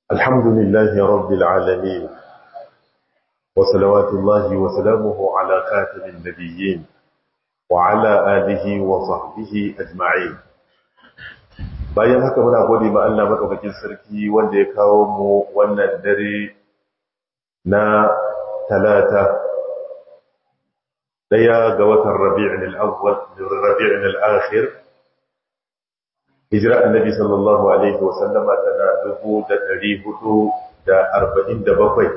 الحمد لله رب العالمين وصلوات الله وسلامه على خاتم النبيين وعلى آله وصحبه أجمعين bayan haka muna gode ma Allah madaukakin sarki wanda ya kawo mu wannan dare na talata daya ga watan Rabi'ul Awwal Rabi'ul Akhir hijira annabi sallallahu alaihi wa sallama tana dubu da ɗari hudu da arba'in da bakwai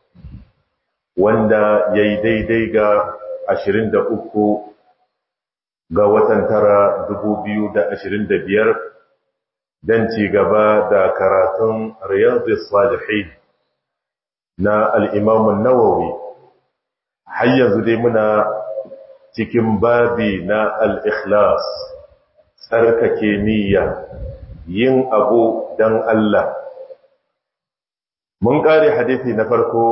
wanda ya yi daidai ga ashirin da uku ga watan tara dubu biyu da ashirin da biyar don ci gaba da karatun riyadus salihin na al'imamun nawawi har yanzu dai muna cikin babi na al'ikhlas tsarkake niyya yin abu don Allah mun kare hadithi na farko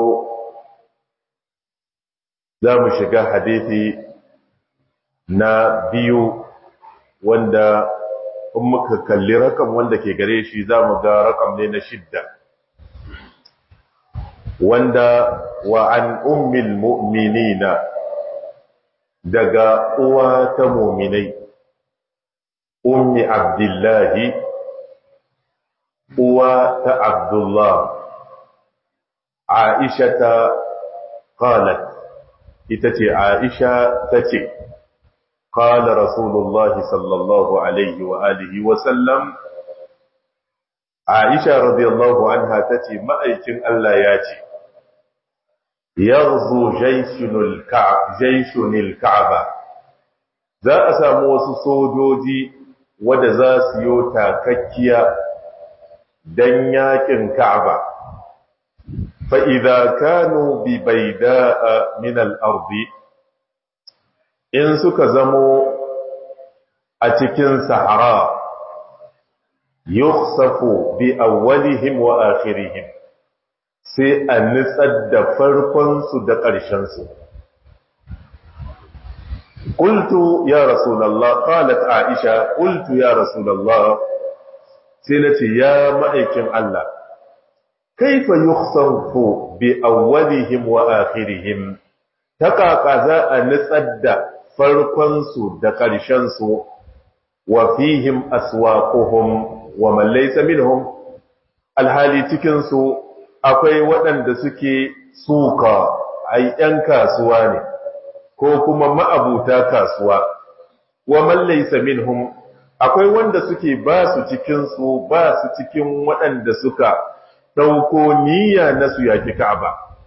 za mu shiga hadithi na biyu wanda in muka kalli rakam wanda ke gare shi za mu ga rakam ne na shidda wanda wa an ummil mu'minina daga uwa ta muminai أم عبد الله أوى عبد الله عائشة قالت إتتي عائشة تتي قال رسول الله صلى الله عليه وآله وسلم عائشة رضي الله عنها تتي ما أيكن ألا ياتي يغزو جيش الكعب جيش الكعبة za a samu wasu sojoji wadda za su yi takakkiya don yakin Ka'aba. Fa'iza kanu bi bai da'a min al'arbi, in suka zamo a cikin Sahara, yuksafu bi awwalihim wa akhirihim sai a nitsar da farkonsu da ƙarshensu. قلت يا رسول الله قالت عائشة قلت يا رسول الله سنتي يا مأيكم الله كيف يخصف بأولهم وآخرهم تقاقا ذا نسد فرقنس دقرشنس وفيهم أسواقهم ومن ليس منهم الحالي تكنس akwai waɗanda suke suka ai ‘yan kasuwa ne’ ko kuma ma'abuta kasuwa wa man laysa minhum akwai wanda suke ba su cikin su ba su cikin waɗanda suka dauko niyya na su yaki Ka'aba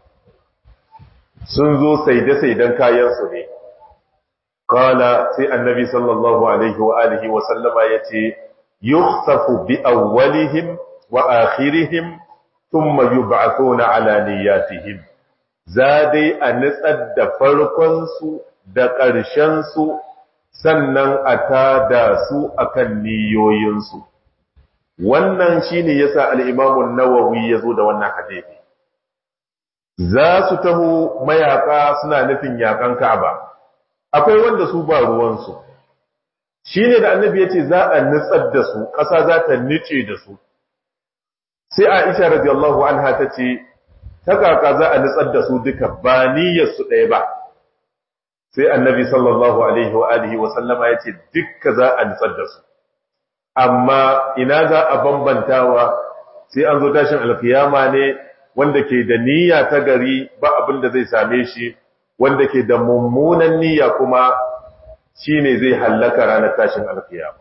sun zo saide saidan kayan su ne qala sai annabi sallallahu alaihi wa alihi wa sallama yace yukhsafu bi awwalihim wa akhirihim thumma yub'athuna ala niyyatihim za dai a nitsar da farkonsu da ƙarshensu sannan a tada su akan niyoyinsu wannan shine yasa al-Imam nawawi ya zo da wannan hadisi za su taho mayaka suna nufin yakan Ka'aba akwai wanda su ba ruwansu shine da annabi yace za a nitsar da su ƙasa za ta nice da su sai Aisha radiyallahu anha tace ta kaka za a nutsar da su duka ba niyyarsu ɗaya ba sai annabi sallallahu alaihi wa alihi wa sallama ya ce dukka za a nutsar da su amma ina za a bambantawa sai an zo tashin alkiyama ne wanda ke da niyya ta gari ba abin da zai same shi wanda ke da mummunan niyya kuma shine zai hallaka ranar tashin alkiyama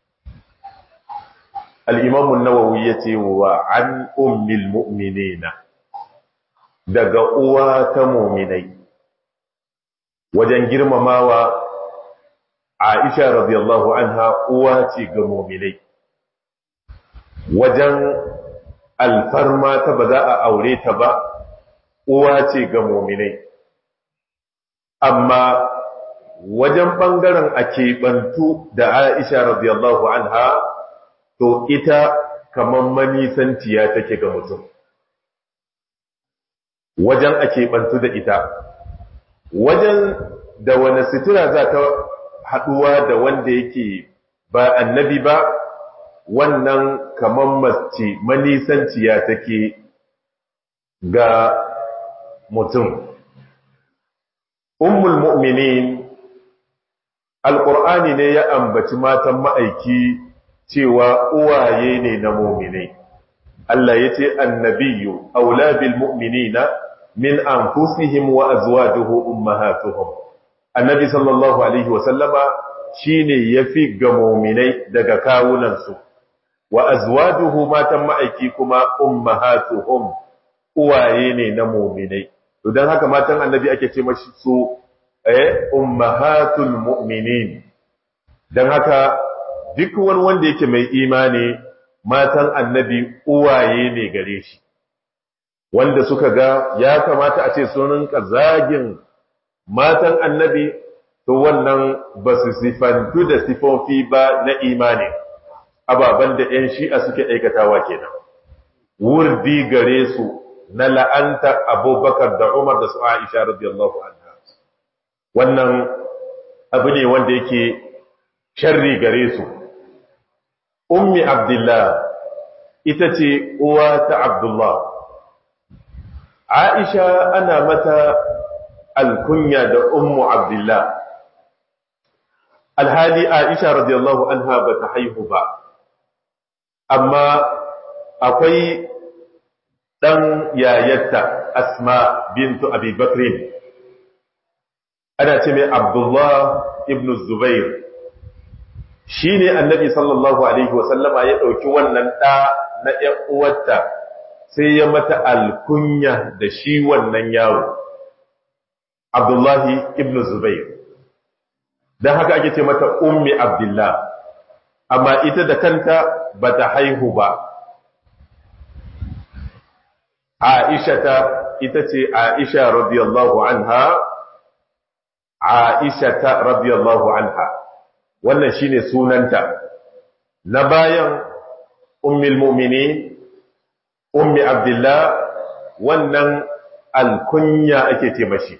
al-imam an-nawawi yace wa an ummil mu'minina daga uwa ta muminai wajen girmamawa Aisha radiyallahu anha uwa ce ga muminai wajen alfarma ta ba za a aure ta ba uwa ce ga muminai amma wajen ɓangaren a keɓantu da Aisha radiyallahu anha to ita kamar manisantiya take ga mutum wajen a keɓantu da ita wajen da wani sitira za ta haɗuwa da wanda yake ba annabi ba wannan kamar mace manisanciya take ga mutum ummul mu'minin alqur'ani ne ya ambaci matan ma'aiki cewa uwaye ne na mu'minai Allah yace annabiyyu aula bil mu'minina min anfusihim wa azwajuhu ummahatuhum annabi sallallahu alaihi wa sallama shine yafi ga mu'minai daga kawunansu wa azwajuhu matan ma'aiki kuma ummahatuhum uwaye ne na mu'minai to dan haka matan annabi ake ce mashi su eh ummahatul mu'minin dan haka duk wani wanda yake mai imani matan annabi uwaye ne gare shi wanda suka ga ya kamata a ce sun rinka zagin matan annabi to wannan ba su sifantu da sifofi ba na imani ababen da 'yan shi'a suke aikatawa kenan wurdi gare su na la'anta abubakar da umar da su aisha radiyallahu anha wannan abu ne wanda yake sharri gare su ummi abdullah ita ce uwa ta abdullah aisha ana mata alkunya da ummu abdullah alhali aisha radiyallahu anha ba ta haihu ba amma akwai ɗan yayatta asma bintu abi bakrin ana ce mai abdullah ibn zubair shi ne annabi sallallahu alaihi wasallama ya ɗauki wannan ɗa na uwarta sai ya mata alkunya da shi wannan yaro abdullahi ibn zubair don haka ake ce mata ummi abdullah amma ita da kanta ba ta haihu ba aisha ta ita ce aisha radiyallahu anha aisha ta radiyallahu anha wannan shine sunanta na bayan ummul mu'minin ummi abdullah wannan alkunya ake ce mashi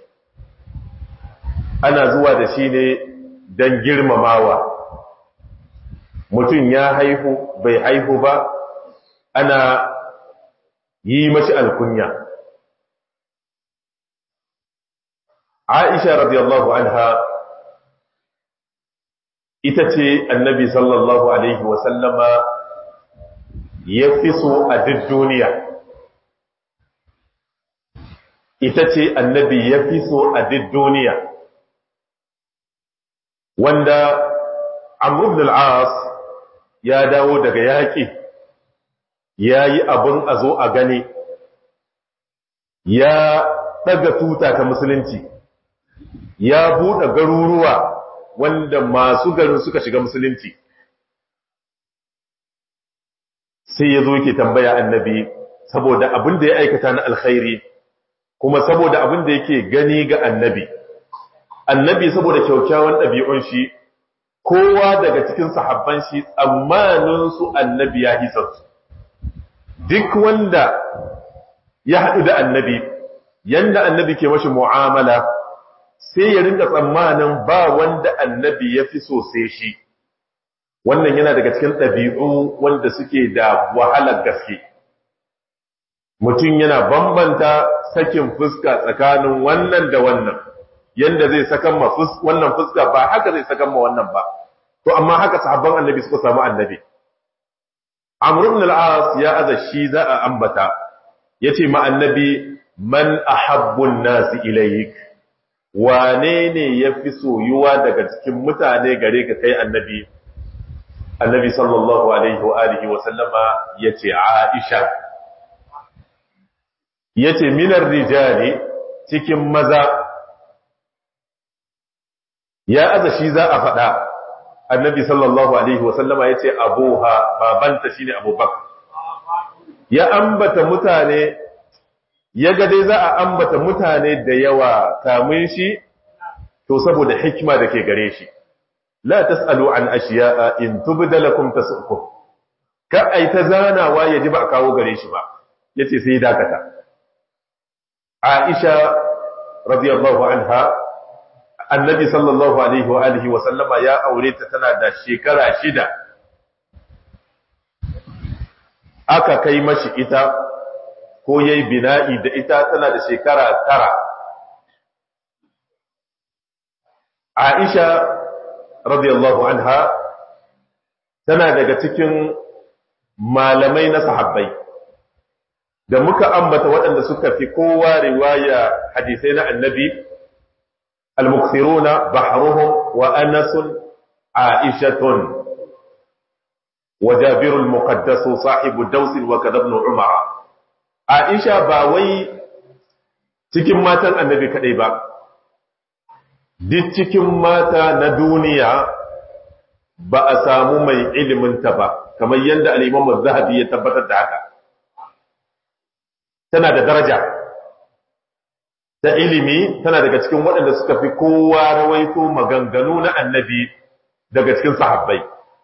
ana zuwa da shi ne don girmamawa mutum ya haihu bai haihu ba ana yi mashi alkunya aisha radiyallahu anha ita ce annabi sallallahu alaihi wasallama ya fi so a duk duniya ita ce annabi ya fi so a duk duniya wanda amr ibn al-as ya dawo daga yaƙi ya yi abin a zo a gani ya ɗaga tuta ta musulunci ya buɗe garuruwa wanda masu garin suka shiga musulunci sai ya zo yake tambaya annabi saboda abin da ya aikata na alkhairi kuma saboda abin da yake gani ga annabi annabi saboda kyaukyawan ɗabi'un shi kowa daga cikin sahabban shi tsammanin su annabi ya hisa su duk wanda ya haɗu da annabi yanda annabi ke mashi mu'amala sai ya rinka tsammanin ba wanda annabi ya fi so sai shi wannan yana daga cikin ɗabi'u wanda suke da wahalar gaske mutum yana bambanta sakin fuska tsakanin wannan da wannan yanda zai sakan ma wannan fuska ba haka zai sakan ma wannan ba to amma haka sahabban annabi suka samu annabi amr ibn al-as ya aza shi za a ambata yace ma annabi man ahabbu an-nas ilayk wane ne yafi soyuwa daga cikin mutane gare ka kai annabi annabi sallallahu alaihi wa alihi wa sallama yace aisha yace minar rijali cikin maza ya aza shi za a faɗa annabi sallallahu alaihi wasallama ya ce abuha babanta shine abubakar ya ambata mutane ya ga dai za a ambata mutane da yawa kamun shi to saboda hikima da ke gare shi la tasalu an ashiya'a in tubda lakum tasukum ka ai ta zanawa ya ji ba a kawo gare shi ba yace sai dakata Aisha radiyallahu anha annabi sallallahu alaihi wa alihi wa sallama ya aure ta tana da shekara shida aka kai mashi ita ko yayi bina'i da ita tana da shekara tara Aisha radiyallahu anha tana daga cikin malamai na sahabbai da muka ambata waɗanda suka fi kowa riwaya hadisai na annabi al-mukthiruna bahruhum wa anasun aishatun وجابر المقدس صاحب الدوس وكذا ابن عمر عائشة ba wai cikin matan annabi kadai ba duk cikin mata na duniya ba a samu mai ilimin ta ba kamar yadda al-Imam az-Zahabi ya tabbatar da haka tana da daraja ta ilimi tana daga cikin waɗanda suka fi kowa rawaito maganganu na annabi daga cikin sahabbai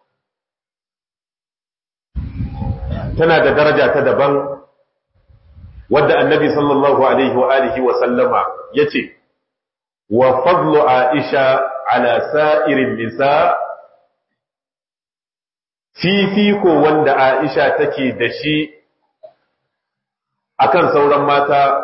tana da daraja ta daban wadda annabi sallallahu alaihi wa alihi wa sallama yace wa fadlu aisha ala sa'irin nisa fifiko wanda aisha take da shi akan sauran mata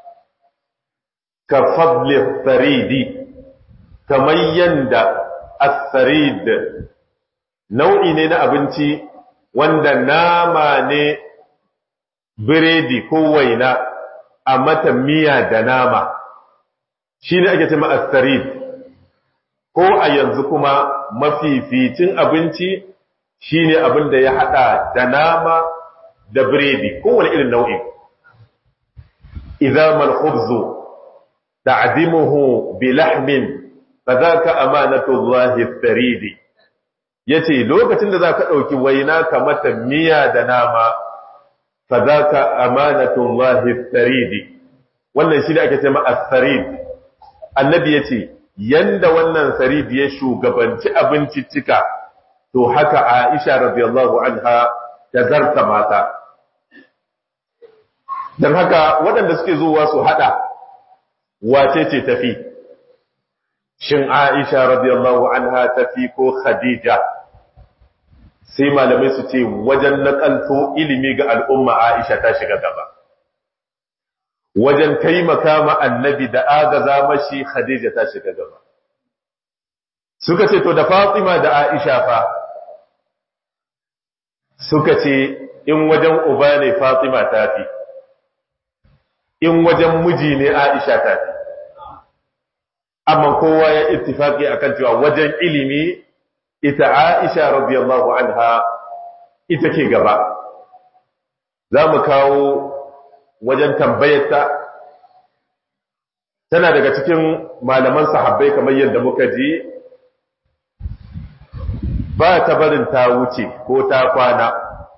ka fadli faridi kamar yanda as-sarid nau'i ne na abinci wanda nama ne biredi ko waina a mata miya da nama shi ne ake cima astarid ko a yanzu kuma mafificin abinci shi ne abin da ya hada da nama da biredi kowane irin nau'in idan malhubzu ta'dimuhu bi lahmin fa zaka amanatu Allah staridi ya ce lokacin da za ka ɗauki waina ka mata miya da nama fa za ka amanatun wahi saridi wannan shi ne ake ce ma'a sarid annabi ya ce yanda wannan saridi ya shugabanci abinciccika to haka aisha radiyallahu anha ta zarta mata don haka waɗanda suke zuwa su haɗa wace ce tafi shin Aisha radiyallahu anha tafi ko Khadija sai malamai su ce wajen nakalto ilimi ga al'umma Aisha ta shiga gaba wajen taimaka ma annabi da agaza mashi Khadija ta shiga gaba suka ce to da Fatima da Aisha fa suka ce in wajen uba ne Fatima ta fi in wajen miji ne Aisha ta fi amma kowa ya ittifaki akan cewa wajen ilimi ita Aisha radiyallahu anha ita ke gaba za mu kawo wajen tambayarta tana daga cikin malaman sahabbai kamar yadda muka ji ba ta barin ta wuce ko ta kwana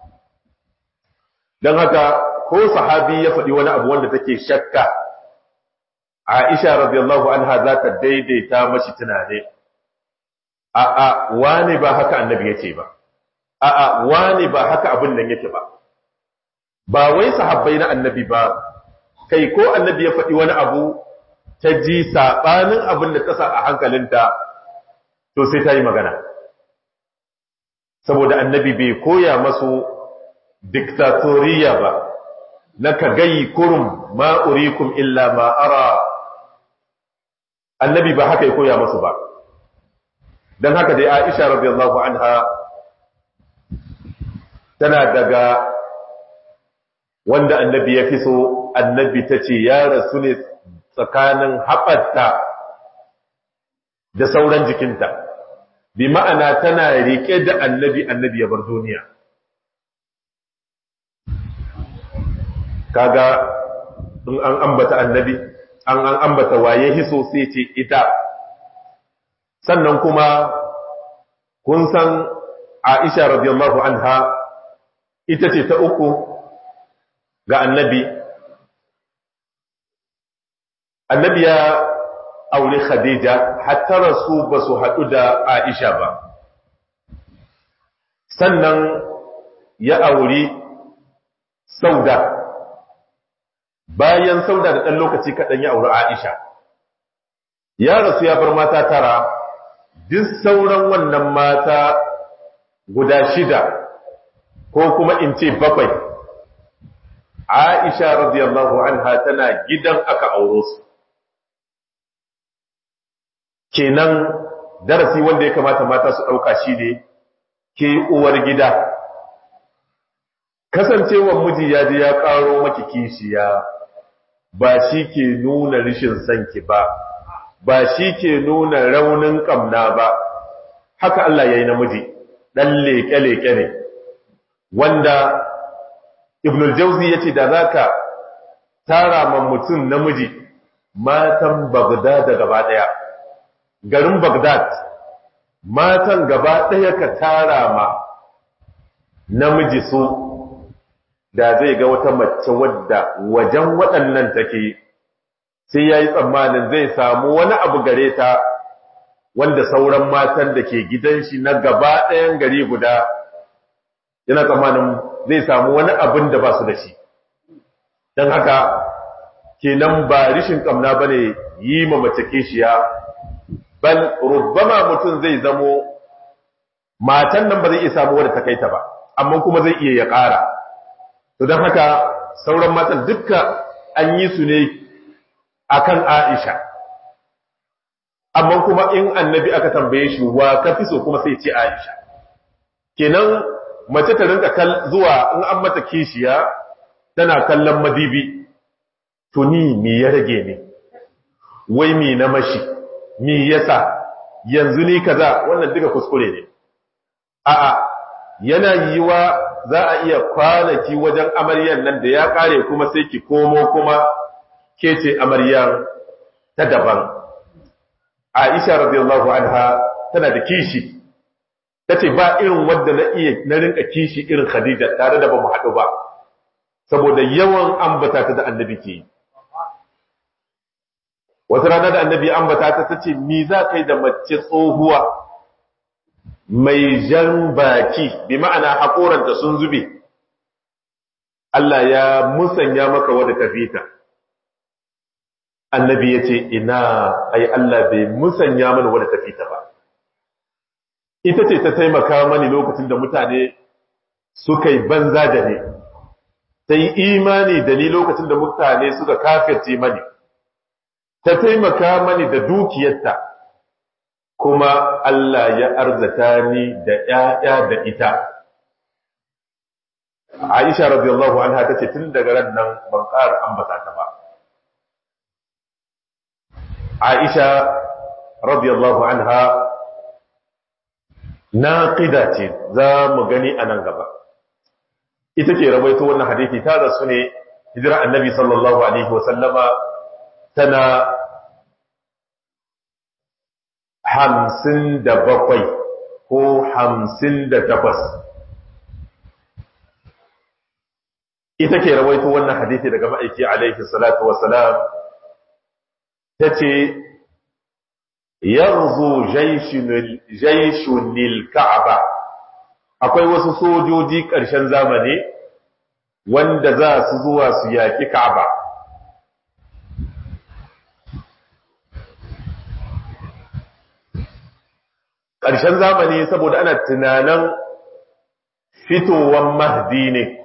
don haka ko sahabi ya faɗi wani abu wanda take shakka Aisha radiyallahu anha za ta daidaita mashi tunane a'a wani ba haka annabi yace ba a'a wani ba haka abin nan yake ba ba wai sahabbai na annabi ba kai ko annabi ya faɗi wani abu ta ji sabanin abin da ta sa a hankalinta to sai ta yi magana saboda annabi bai koya masu diktatoriya ba na ka gayi kurum ma urikum illa ma ara annabi ba haka ya koya masu ba don haka dai aisha radiyallahu anha tana daga wanda annabi ya fi so annabi ta ce ya rasu ne tsakanin haɓarta da sauran jikinta bi ma'ana tana riƙe da annabi annabi ya bar duniya kaga in an ambata annabi an an ambata waye hiso sai ce ita sannan kuma kun san Aisha radiyallahu anha ita ce ta uku ga annabi annabi ya aure Khadija hatta rasu ba su haɗu da Aisha ba sannan ya auri Sauda bayan Sauda da ɗan lokaci kaɗan ya auri Aisha ya rasu ya bar mata tara duk sauran wannan mata guda shida ko kuma in ce bakwai Aisha radiyallahu anha tana gidan aka auro su kenan darasi wanda ya kamata mata su ɗauka shi ne ke uwar gida kasancewar miji ya ji ya ƙaro maki kishiya ba shi ke nuna rishin sanki ba ba shi ke nuna raunin ƙamna ba haka Allah ya yi namiji ɗan leƙe-leƙe ne wanda ibnul jauzi ya ce da za ka tara man mutum namiji matan bagdad gaba ɗaya garin bagdad matan gaba ɗaya ka tara ma namiji su da zai ga wata mace wadda wajen waɗannan take sai ya yi tsammanin zai samu wani abu gare ta wanda sauran matan da ke gidan shi na gaba ɗayan gari guda yana tsammanin zai samu wani abin da ba su da shi don haka kenan ba rishin ƙamna ba ne yi ma mace kishiya bal rubbama mutum zai zamo matan nan ba zai iya samu wadda ta kai ta ba amma kuma zai iya ya ƙara to don haka sauran matan dukka an yi su ne akan Aisha amma kuma in annabi aka tambaye shi wa ka fi so kuma sai ce Aisha kenan mace ta rinka zuwa in an mata kishiya tana kallon madibi to ni me ya rage ne wai me na mashi me yasa yanzu ni kaza wannan duka kuskure ne a'a yana yiwa za a iya kwanaki wajen amaryar nan da ya kare kuma sai ki komo kuma ke ce amaryar ta daban Aisha radiyallahu anha tana da kishi tace ba irin wanda na iya na rinka kishi irin Khadija tare da bamu haɗu ba saboda yawan ambata ta da annabi ke wata rana da annabi ambata ta tace me za kai da mace tsohuwa mai jan baki bi ma'ana haƙoranta sun zube Allah ya musanya maka wadda ka fita annabi ya ce ina ai Allah bai musanya mana wadda ta fita ba ita ce ta taimaka mani lokacin da mutane suka yi banza da ni ta yi imani da ni lokacin da mutane suka kafirce mani ta taimaka mani da dukiyarta kuma Allah ya arzata ni da ‘ya'ya da ita. Aisha radiyallahu anha ta ce tun daga ran nan ban ƙara ambata ta ba. Aisha radiyallahu anha na ƙida ce za mu gani a nan gaba. Ita ke rabaito wannan hadithi ta rasu ne hijira annabi sallallahu Alaihi wasallama tana hamsin da bakwai ko hamsin da takwas ita ke rawaito wannan hadithi daga ma'aiki alaihi salatu wasalam ta ce yanzu jaishunil ka'aba akwai wasu sojoji ƙarshen zamani wanda za su zuwa su yaƙi ka'aba ƙarshen zamani saboda ana tunanin fitowar mahdi ne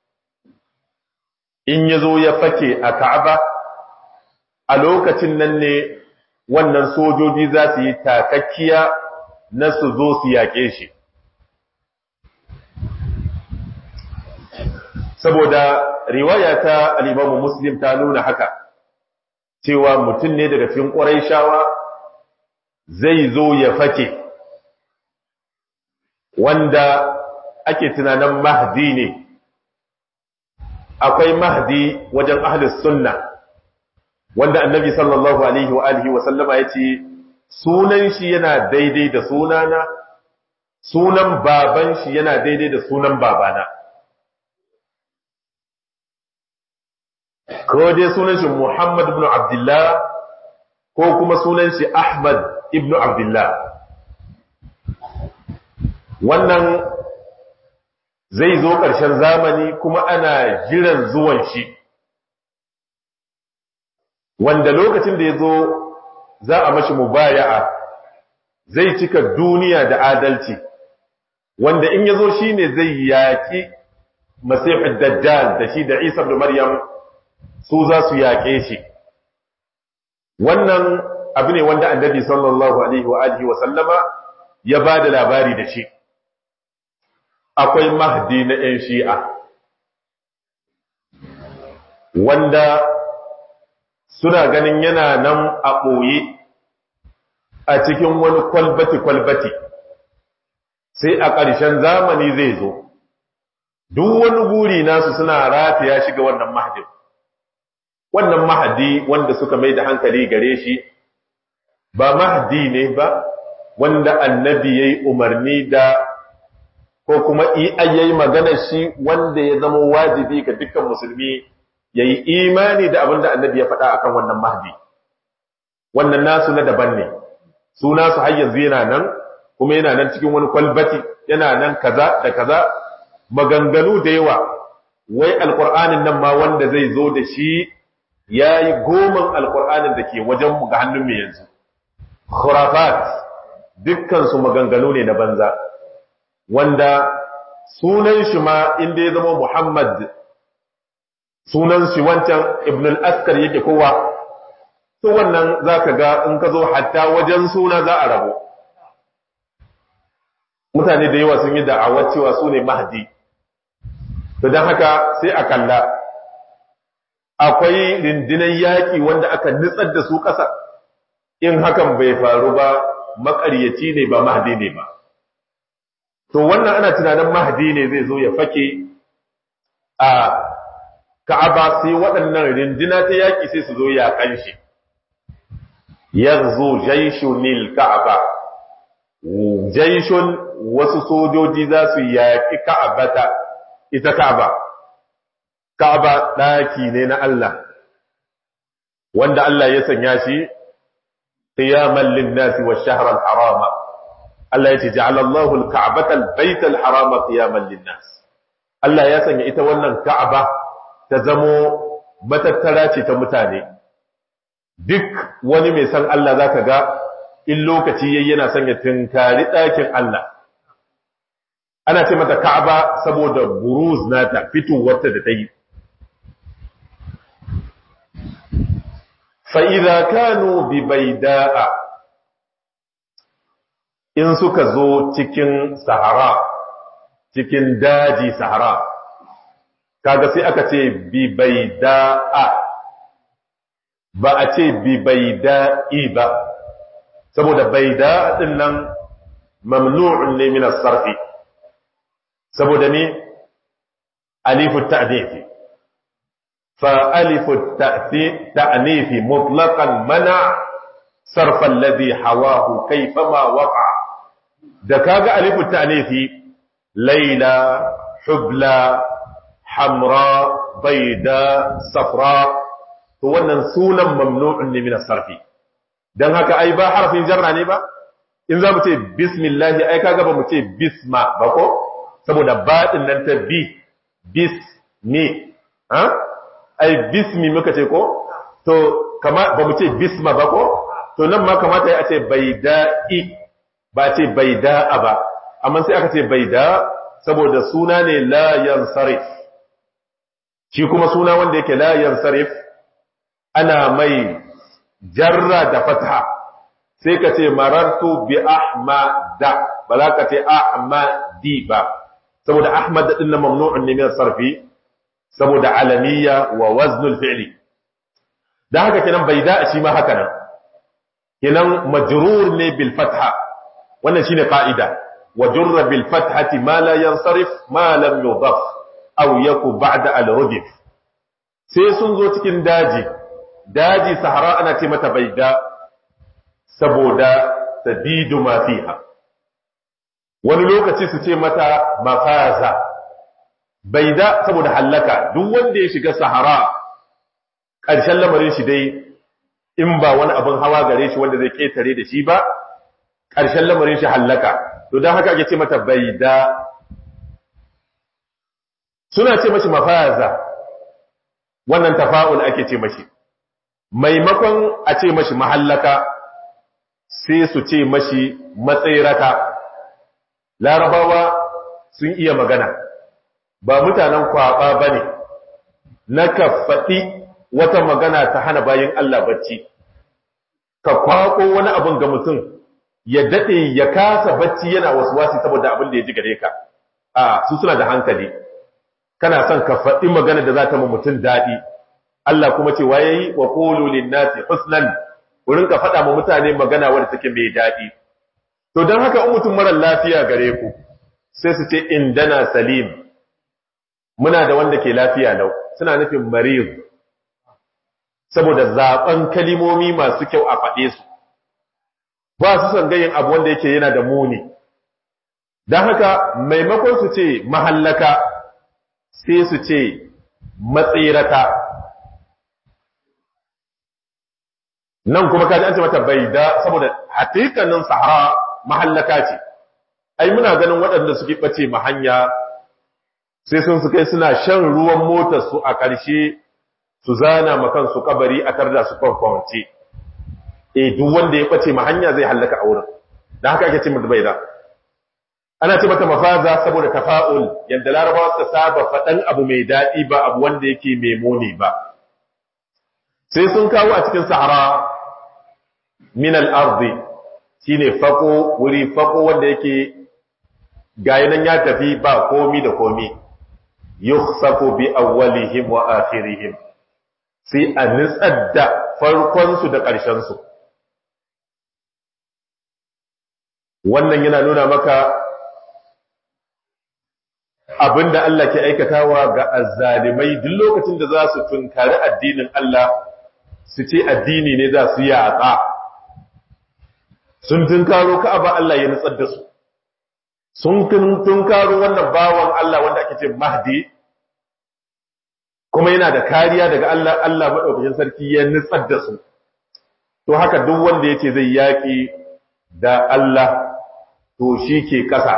in ya zo ya fake a ka'aba a lokacin nan ne wannan sojoji za su yi takakkiya na su zo su yaƙe shi saboda riwaya ta al'imamu muslim ta nuna haka cewa mutum ne daga cikin ƙwarai shawa zai zo ya fake wanda ake tunanin mahdi ne akwai mahdi wajen ahlus sunna wanda annabi sallallahu alaihi wa alihi wa sallama yace sunan shi yana daidai da sunana sunan baban shi yana daidai da sunan babana ko dai sunan shi Muhammad ibn Abdullah ko kuma sunan shi Ahmad ibn Abdullah wannan zai zo ƙarshen zamani kuma ana jiran zuwan shi wanda lokacin da ya zo za a mashi mubaya'a zai cika duniya da adalci wanda in ya zo shi ne zai yaƙi masihud dajjal da shi da isa da maryam su za su yaƙe shi wannan abu ne wanda annabi sallallahu alaihi wa alihi wa sallama ya ba da labari da shi akwai mahdi na 'yan shi'a wanda suna ganin yana nan a ɓoye a cikin wani kwalbati-kwalbati sai a ƙarshen zamani zai zo duk wani guri nasu suna rataya shiga wannan mahadin wannan mahadi wanda suka mai da hankali gare shi ba mahdi ne ba wanda annabi ya yi umarni da ko kuma yayi magana shi wanda ya zama wajibi ga dukkan musulmi ya yi imani da abin da annabi ya faɗa akan wannan mahdi wannan nasu na daban ne su nasu har yanzu yana nan kuma yana nan cikin wani kwalbati yana nan kaza da kaza maganganu da yawa wai alkur'anin nan ma wanda zai zo da shi ya yi goman alkur'anin da ke wajenmu ga hannun mai yanzu khurafat dukkansu maganganu ne na banza wanda sunan shi ma inda ya zama muhammad sunan shi wancan ibn al-askar yake kowa to wannan zaka ga in ka zo hatta wajen suna za a rabo mutane da yawa sun yi da'awar cewa su ne mahdi to don haka sai a kalla akwai rindinan yaƙi wanda aka nitsar da su ƙasa in hakan bai faru ba maƙaryaci ne ba mahdi ne ba to wannan ana tunanin mahdi ne zai zo ya fake a ka'aba sai waɗannan rindina ta yaƙi sai su zo ya kanshi yanzu jaishunil ka'aba jaishun wasu sojoji za su yaƙi ka'abata ita ka'aba ka'aba ɗaki ne na Allah wanda Allah ya sanya shi qiyaman lin-nasi wash-shahr al-harama Allah ya ce ja'ala Allahu al-ka'bata al-bayta al-harama qiyaman lin-nas Allah ya sanya ita wannan ka'aba ta zamo matattara ce ta mutane duk wani mai san Allah zaka ga in lokaci yayi yana son ya tunkari ɗakin Allah ana ce mata Ka'aba saboda buruz nata fitowarta da ta yi fa idza kanu bi baida'a in suka zo cikin sahara cikin daji sahara kaga sai aka ce bi baida'a ba a ce bi baida'i ba saboda baida din nan mamnu'un ne min as-sarfi saboda ne alifu ta'nifi fa alifu ta'nifi mutlaqan mana sarfa alladhi hawahu kayfama waqa da kaga alifu ta'nifi layla hubla hamra baida safra to wannan sunan mamnu'un ne min as-sarfi dan haka ai ba harafin jarra ne ba in za mu ce bismillah ai kaga ba mu ce bisma ba ko saboda ba din nan ta bi bismi ha ai bismi muka ce ko to kama ba mu ce bisma ba ko to nan ma kamata ya ce baida'i ba ce baida'a ba amma sai aka ce baida saboda suna ne la yansarif shi kuma suna wanda yake la yansarif ana mai jarra da fatha sai ka ce marartu bi ahmada ba za ka ce ahmadi ba saboda ahmad din na mamnu'un ne min sarfi saboda alamiya wa waznul fi'li dan haka kenan bai da shi ma haka nan kenan majrur ne bil fatha wannan shine qa'ida wa jurra bil fathati ma la yansarif ma lam yudaf aw yaku ba'da al rudif sai sun zo cikin daji daji sahara ana ce mata baida saboda tadidu ma fiha wani lokaci su ce mata mafaza baida saboda hallaka duk wanda ya shiga sahara ƙarshen lamarin shi dai in ba wani abin hawa gare shi wanda zai ketare da shi ba ƙarshen lamarin shi hallaka to don haka ake ce mata baida suna ce mashi mafaza wannan tafa'ul ake ce mashi maimakon a ce mashi mahallaka sai su ce mashi matsayiraka larabawa sun iya magana ba mutanen kwaba ba ne na ka faɗi wata magana ta hana bayan Allah bacci ka kwako wani abin ga mutum ya daɗe ya kasa bacci yana wasu wasi saboda abin da ya ji gare ka a su suna da hankali kana son ka faɗi magana da za ta ma mutum daɗi Allah kuma ce waye yi wa qulu lin-nasi husnan wurin ka faɗa ma mutane magana wadda take mai daɗi to don haka in mutum mara lafiya gare ku sai su ce indana salim muna da wanda ke lafiya lau suna nufin marid saboda zaben kalimomi masu kyau a faɗe su ba su son gayin abu wanda yake yana da muni don haka maimakon su ce mahallaka sai su ce matsirata nan kuma kaji an ce mata bai da saboda hatikanin sahara mahallaka ce ai muna ganin waɗanda suke ɓace ma hanya sai sun su kai suna shan ruwan motar su a ƙarshe su zana ma kansu kabari a tarda su kwankwance eh duk wanda ya ɓace ma hanya zai hallaka a wurin da haka ake ce mata bai da ana ce mata mafaza saboda tafa'ul yadda larabawa suka saba faɗan abu mai daɗi ba abu wanda yake mai muni ba sai sun kawo a cikin sahara min al-ardi shine fako wuri fako wanda yake gayi nan ya tafi ba komi da komi yukhsafu bi awwalihim wa akhirihim sai a nitsar da farkon su da ƙarshen su wannan yana nuna maka abinda Allah ke aikatawa ga azzalimai duk lokacin da za su tunkari addinin Allah su ce addini ne za su yaƙa sun tunkaro ka'aba Allah ya nutsar da su sun tunkaro wannan bawan Allah wanda ake ce Mahdi kuma yana da kariya daga Allah Allah madaukakin sarki ya nutsar da su to haka duk wanda yace zai yaki da Allah to shi ke kasa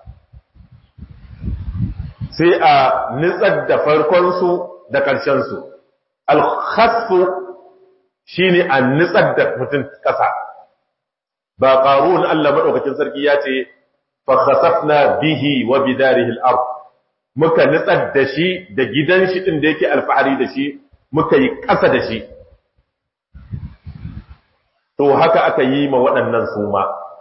sai a nutsar da farkon su da ƙarshen su al-khasfu shine a nutsar da mutum kasa ba qarun Allah madaukakin sarki ya ce fa khasafna bihi wa bidarihi al-ard muka nitsar da shi da gidan shi din da yake alfahari da shi muka yi ƙasa da shi to haka aka yi ma waɗannan suma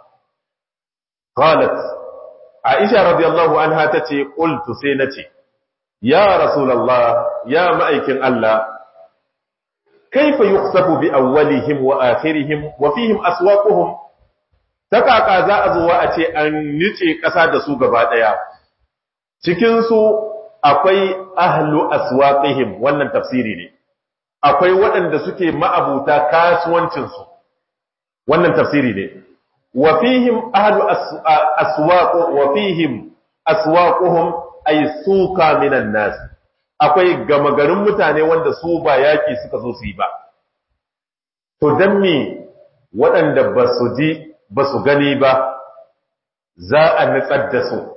qalat aisha radiyallahu anha tace qultu sai nace ya rasulullah ya ma'aikin Allah kaifa yukhsafu bi awwalihim wa akhirihim wa fihim aswaquhum ta kaka za a zuwa a ce an nice ƙasa da su gaba ɗaya cikinsu akwai ahlu aswaqihim wannan tafsiri ne akwai waɗanda suke ma'abuta kasuwancinsu wannan tafsiri ne wa fihim ahlu aswaq wa fihim aswaquhum ay suka minan nas akwai gama garin mutane wanda su ba yaki suka zo su yi ba to dan me waɗanda ba su ji ba su gani ba za a nutsar da su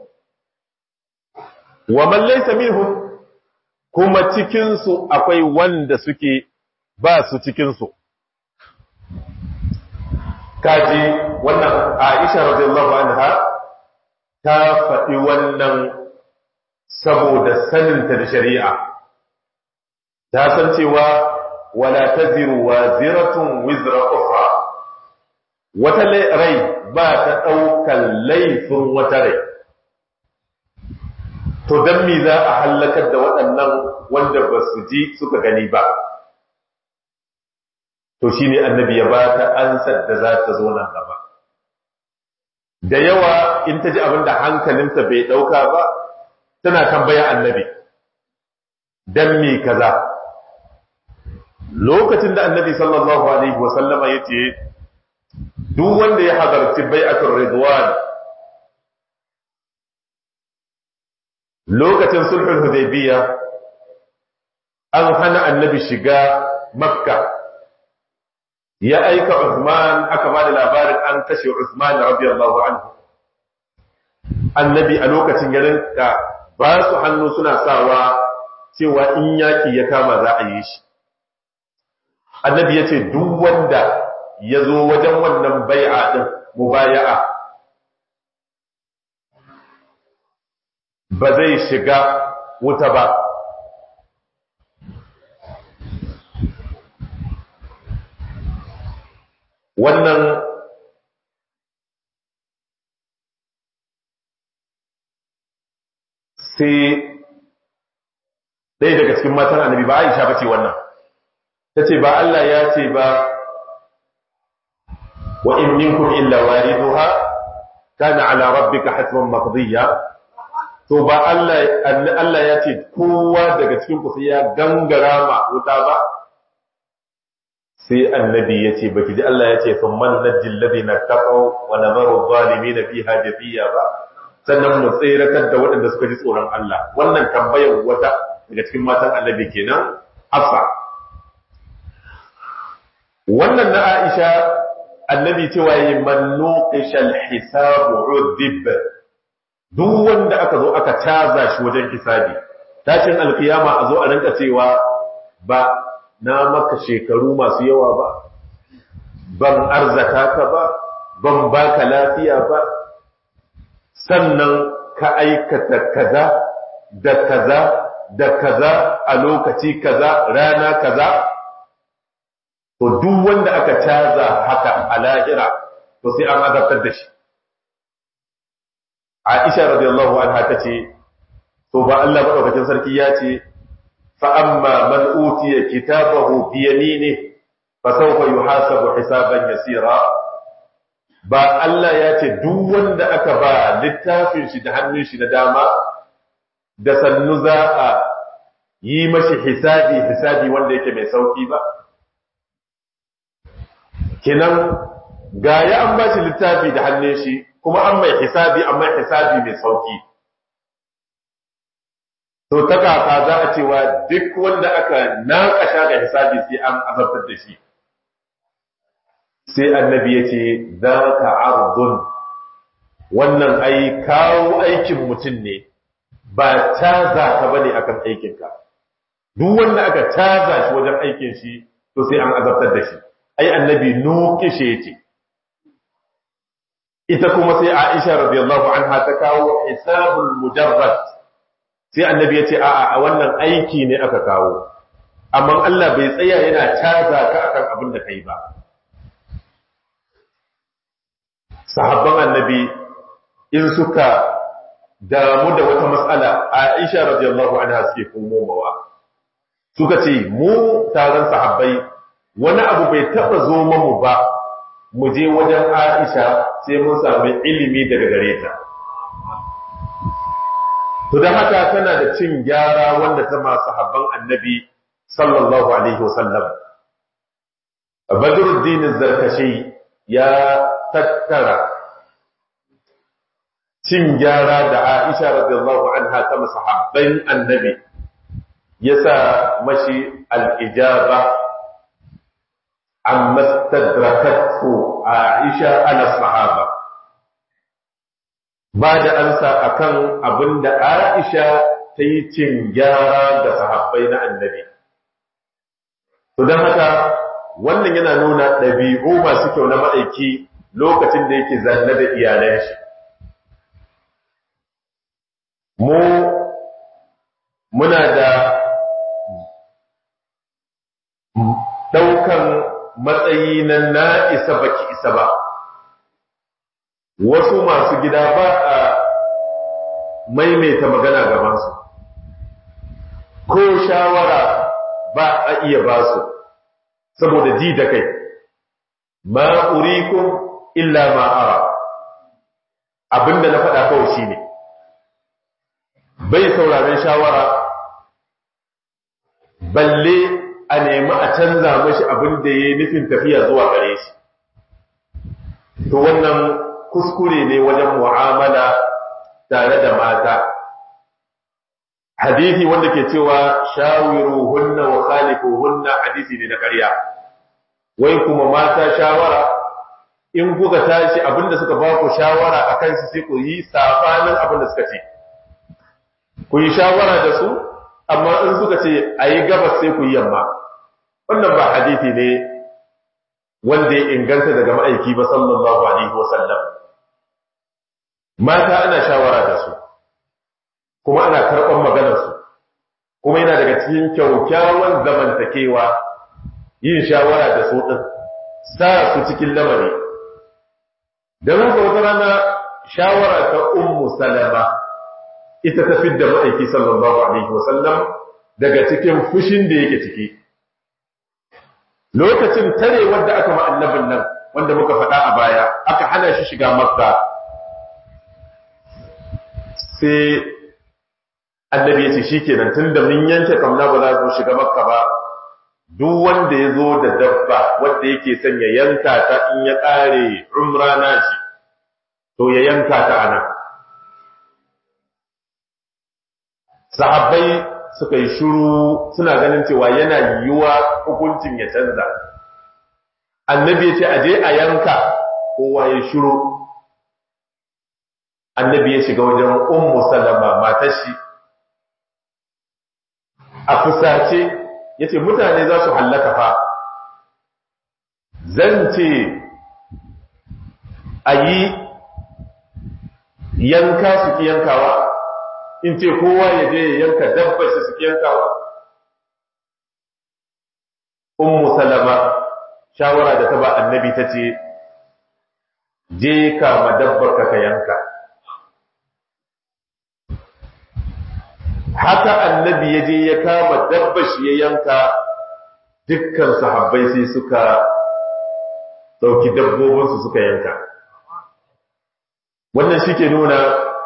wa man laysa minhum kuma cikin su akwai wanda suke ba su cikin su kaji wannan Aisha radiyallahu anha ta faɗi wannan saboda saninta da shari'a ta san cewa wala taziru waziratun wizra ukhra wata rai ba ta ɗaukar laifin wata rai to don mi za a hallakar da waɗannan wanda ba su ji suka gani ba to shi ne annabi ya ba ta ansar da za ta zo nan gaba da yawa in ta ji abin da hankalinta bai ɗauka ba tana tambaya annabi don mi kaza lokacin da annabi sallallahu alaihi wasallama ya ce duk wanda ya hadarci bai'atul ridwan lokacin sulhul hudaybiya an hana annabi shiga makka ya aika Uthman aka ba da labarin an kashe Uthman radiyallahu anhu annabi a lokacin ya rinka ba su hannu suna sawa cewa in yaki ya kama za a yi shi annabi ya ce duk wanda ya zo wajen wannan bai'a din mubaya'a ba zai shiga wuta ba wannan sai ɗaya daga cikin matan annabi ba aisha ba ce wannan ta ce ba Allah ya ce ba wa in minkum illa wariduha kana ala rabbika hatman maqdiya to ba Allah Allah ya ce kowa daga cikin ku sai ya gangara ma wuta ba sai annabi ya ce baki ji Allah ya ce thumma najjil ladina taqaw wa nadharu zalimin fiha jafiya ba sannan mu tseratar da waɗanda suka ji tsoron Allah wannan tambayar wata daga cikin matan annabi kenan Hafsa wannan na Aisha annabi cewa yi man nuqishal hisab udhib duk wanda aka zo aka caza shi wajen hisabi tashin alkiyama a zo a rinka cewa ba na maka shekaru masu yawa ba ban arzaka ka ba ban baka lafiya ba sannan ka aikata kaza da kaza da kaza a lokaci kaza rana kaza to duk wanda aka caza haka a lahira to sai an azabtar da shi Aisha radiyallahu anha tace to ba Allah madaukakin sarki ya ce fa amma man utiya kitabahu bi yaminihi fa sawfa yuhasabu hisaban yasira ba Allah ya ce duk wanda aka ba littafin shi da hannun shi na dama da sannu za a yi mashi hisabi hisabi wanda yake mai sauki ba kinan ga ya an ba shi littafi da hannun shi kuma an mai hisabi an mai hisabi mai sauki to ta kaka za a cewa duk wanda aka naƙasha ga hisabi sai an azabtar da shi sai annabi ya ce za ka ardun wannan ai kawo aikin mutum ne ba caza ka ba ne akan aikinka duk wanda aka caza shi wajen aikin shi to sai an azabtar da shi ai annabi nukishe ce ita kuma sai aisha radiyallahu anha ta kawo hisabul mujarrad sai annabi ya ce a'a a wannan aiki ne aka kawo amma Allah bai tsaya yana caza ka akan abin da kai ba sahabban annabi in suka damu da wata matsala Aisha radiyallahu anha suke komowa suka ce mu taron sahabbai wani abu bai taba zo mamu ba mu je wajen Aisha sai mun sami ilimi daga gare ta to dan haka tana da cin gyara wanda ta ma sahabban annabi sallallahu alaihi wasallam Badruddin Zarkashi ya tattara cin gyara da Aisha radiyallahu anha ta masahabban annabi yasa mashi al-ijaba amma stadrakathu Aisha ala sahaba ba da ansa akan abinda Aisha ta yi cin gyara ga sahabbai na annabi to don haka wannan yana nuna ɗabi'u masu kyau na ma'aiki lokacin da yake zanne da iyalan shi mu muna da ɗaukan matsayi na na isa baki isa ba wasu masu gida ba a maimaita magana gabansu ko shawara ba a iya ba su saboda ji da kai ma urikum illa ma ara abinda na faɗa kawai shine bai sauraren shawara balle a nemi a canza mashi abin da ya nufin tafiya zuwa gare shi to wannan kuskure ne wajen mu'amala tare da mata hadisi wanda ke cewa shawiru hunna wa khalifu hunna hadisi ne na ƙarya wai kuma mata shawara in kuka tashi abinda suka ba ku shawara akan su sai ku yi safanin abinda suka ce ku yi shawara da su amma in suka ce a yi gabas sai ku yi yamma wannan ba hadisi ne wanda ya inganta daga ma'aiki ba sallallahu alaihi wasallam mata ana shawara da su kuma ana karɓar maganarsu kuma yana daga cikin kyaukyawan zamantakewa yin shawara da su ɗin sa su cikin lamari don haka wata rana shawara ta ummu salama ita ta fidda ma'aiki sallallahu alaihi wasallam daga cikin fushin da yake ciki lokacin tarewar da aka ma'annabin nan wanda muka faɗa a baya aka hana shi shiga makka sai annabi ya ce shi kenan tun da mun yanke kamna ba za su shiga makka ba duk wanda ya zo da dabba wanda yake son ya yanka ta in ya ƙare umra na shi to ya yanka ta ana sahabbai suka yi shuru suna ganin cewa yana yiwuwa hukuncin ya canza annabi ya ce aje a yanka kowa ya shuru annabi ya shiga wajen ummu salama matar shi a fusace ya ce mutane za su hallaka fa zan ce a yi yanka su ki yankawa in ce kowa ya je ya yanka dabbar shi su ki yankawa ummu salama shawara da ta ba annabi ta ce je kama dabbar ka yanka haka annabi ya je ya kama dabbar shi ya yanka dukkan sahabbai sai suka dauki dabbobinsu suka yanka wannan shi ke nuna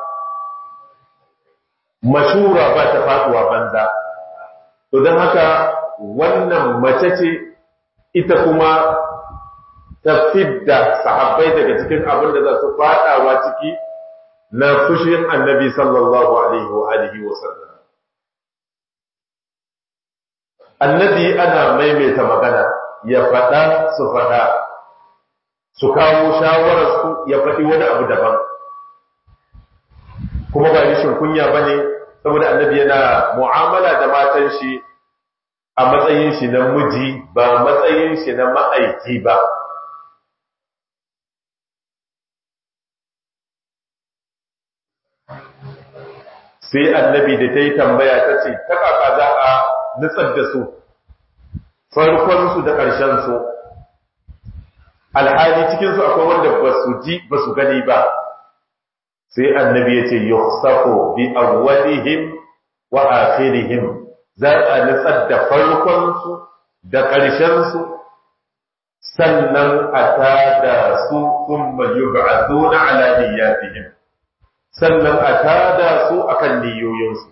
mashura ba ta faduwa banza to don haka wannan mace ce ita kuma ta fidda sahabbai daga cikin abin da za su fadawa ciki na fushin annabi sallallahu alaihi wa alihi wa sallam annabi ana maimaita magana ya faɗa su faɗa su kawo shawararsu ya faɗi wani abu daban kuma ba rishin kunya ba ne saboda annabi yana mu'amala da matan shi a matsayin shi na miji ba matsayin shi na ma'aiki ba sai annabi da ta yi tambaya ta ce ta kaka za a nutsar da su farkonsu da ƙarshensu alhali cikinsu akwai wanda ba su ji ba su gani ba sai annabi ya ce yukhsaqu bi awwalihim wa akhirihim za a nutsar da farkonsu da ƙarshensu sannan a tada su thumma yub'athuna ala niyyatihim sannan a tada su akan niyoyinsu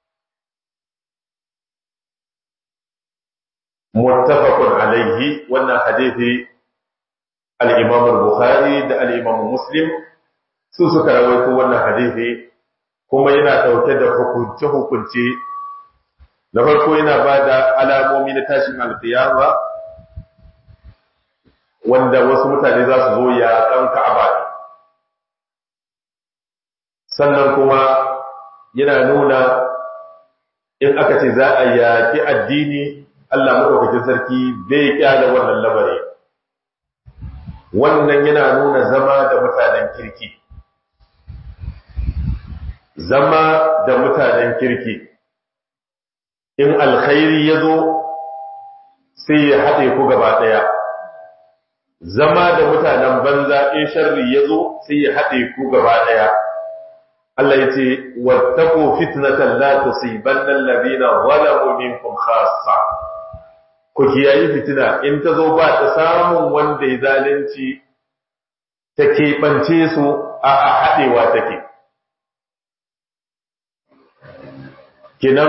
muttafaqun alaihi wannan hadisi al-Imam al-Bukhari da al-Imam Muslim su suka rawaito wannan hadisi kuma yana dauke da hukunce hukunce na farko yana bada alamomi na tashin al-qiyama wanda wasu mutane za su zo ya kan Ka'aba sannan kuma yana nuna in aka ce za a yaki addini Allah maɗaukakin sarki bai kyala wannan labari wannan yana nuna zama da mutanen kirki zama da mutanen kirki in alkhairi ya zo sai ya haɗe ku gaba ɗaya zama da mutanen banza in sharri ya zo sai ya haɗe ku gaba ɗaya Allah ya ce wattaqu fitnatan la tusibanna alladhina zalamu minkum khassa ku kiyayi fitina in ta zo ba ta samun wanda ya zalunci ta keɓance su a haɗewa take kinan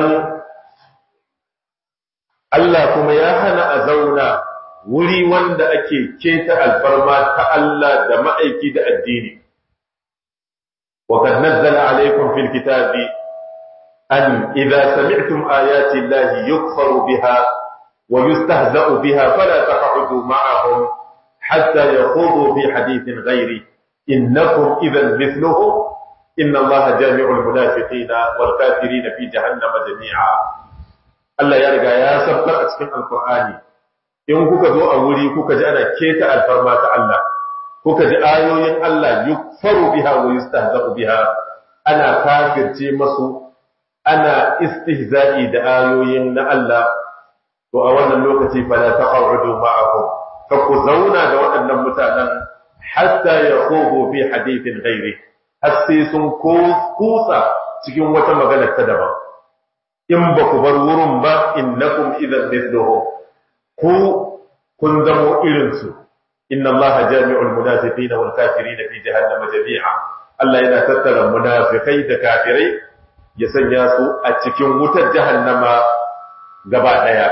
Allah kuma ya hana a zauna wuri wanda ake keta alfarma ta Allah da ma'aiki da addini وقد نزل عليكم في الكتاب أن إذا سمعتم آيات الله يكفر بها ويستهزأ بها فلا تقعدوا معهم حتى يخوضوا في حديث غيره إنكم إذا مثلهم إن الله جامع المنافقين والكافرين في جهنم جميعا Allah ya riga ya sabbar a cikin Alkur'ani in kuka zo a wuri kuka ji ana keta alfarma ta Allah kuka ji ayoyin Allah yukfaru biha wa yustahza'u biha ana kafirce masu ana istihza'i da ayoyin na Allah to a wannan lokaci fala taq'udu ma'ahum fa ku zauna da waɗannan mutanen hatta yakhubu fi hadithin ghairi har sai sun kusa cikin wata magana ta daban in ba ku bar wurin ba innakum idan mithluhum ku kun zamo irin su inna allaha jami'ul munafiqina wal kafirina fi jahannama jami'a Allah yana tattara munafikai da kafirai ya sanya su a cikin wutar jahannama gaba daya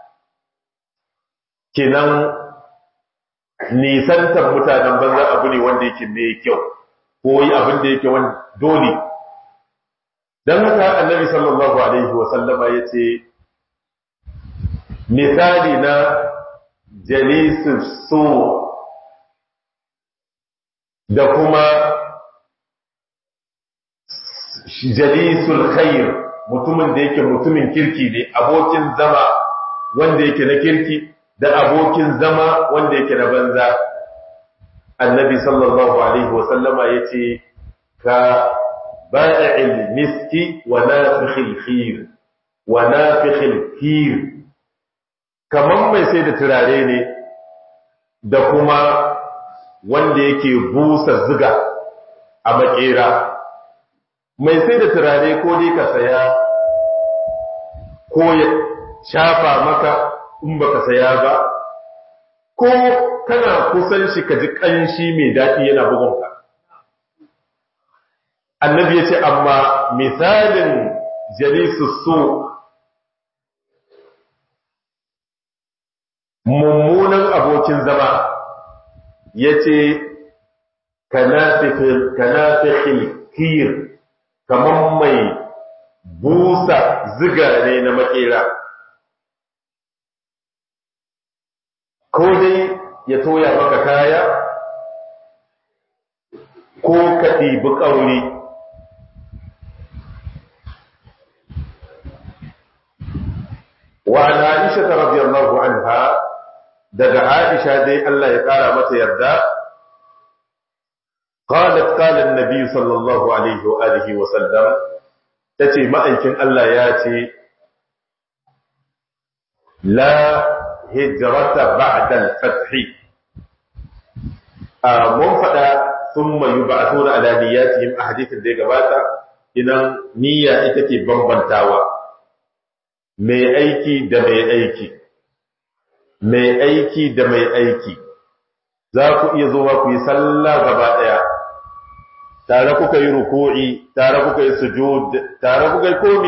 kenan nisantar mutanen banza abu ne wanda yake mai kyau ko yi abin da yake wani dole don haka annabi sallallahu alaihi wasallama ya ce misali na jalisun so da kuma jalisul khair mutumin da yake mutumin kirki ne abokin zama wanda yake na kirki da abokin zama wanda yake na banza annabi sallallahu alaihi wasallama ya ce ka ba'il miski wa nafikhil khir wa nafikhil khir kaman mai sai da turare ne da kuma wanda yake busa ziga a makera mai sai da turare ko dai ka saya ko ya shafa maka in baka saya ba ko kana kusan shi ka ji ƙanshi mai daɗi yana bugunka annabi ya ce amma misalin jalisu so mummunan abokin zama ya ce kanafikhil kir kamar mai busa ziga ne na makera ko dai ya toya maka kaya ko ka ɗibi ƙauri wa na aisha ta radiyallahu anha daga aisha dai Allah ya ƙara mata yarda qalat qala an-nabi sallallahu alaihi wa alihi wa sallam tace ma'aikin Allah ya ce la hijrata ba'da al-fath mun fada thumma yub'athuna ala niyyatihim ahadithin da ya gabata idan niyya ita ke bambantawa mai aiki da mai aiki mai aiki da mai aiki za ku iya zuwa ku yi sallah gaba daya tare kuka yi ruku'i tare kuka yi sujud tare kuka yi komi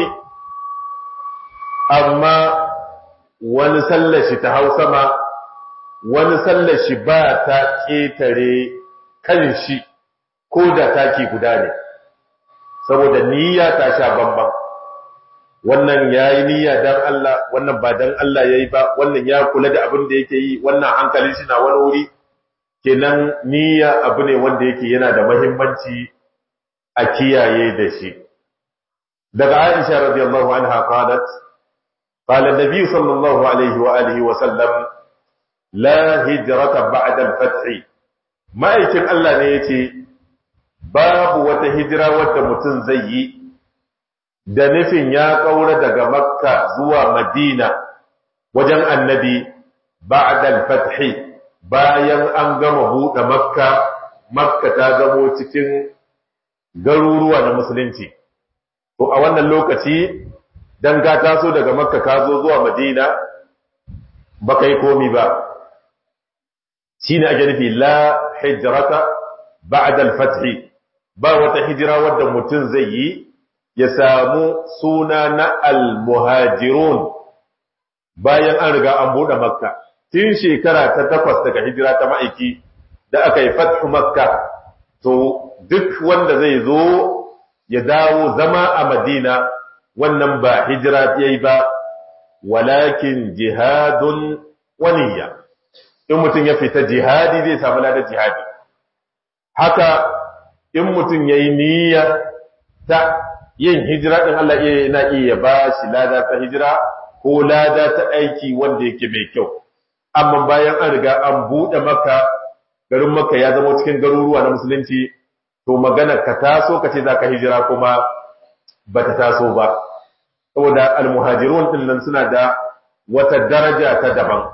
amma wani sallashi ta hau sama wani sallashi ba ta ƙetare kan shi ko da taki guda ne saboda niyya ta sha bamban wannan ya yi niyya don Allah wannan ba don Allah ya yi ba wannan ya kula da abin da yake yi wannan hankalin shi na wani wuri kenan niyya abu ne wanda yake yana da mahimmanci a kiyaye da shi daga Aisha radiyallahu anha qalat قال النبي صلى الله عليه وآله وسلم لا هجرة بعد الفتح ما يكن الله نيتي باب وتهجرة وتمتن زي da nufin ya ƙaura daga makka zuwa madina wajen annabi ba'dal fathi bayan an gama buɗe makka makka ta gamo cikin garuruwa na musulunci to a wannan lokaci dan ka taso daga makka ka zo zuwa madina ba kai komi ba shi ne ake nufi la hijrata ba'da al-fath ba wata hijira wadda mutum zai yi ya samu suna na al-muhajirun bayan an riga an bude makka tun shekara ta takwas daga hijira ta ma'aiki da aka yi fathu makka to duk wanda zai zo ya dawo zama a madina wannan ba hijira yayi ba walakin jihadun waniya in mutum ya fita jihadi zai samu ladar jihadi haka in mutum yayi niyya ta yin hijira din Allah yana iya ba shi lada ta hijira ko lada ta aiki wanda yake mai kyau amma bayan an riga an bude maka garin maka ya zama cikin garuruwa na musulunci to magana ka taso ka ce za ka hijira kuma ba ta taso ba saboda almuhajirun din nan suna da wata daraja ta daban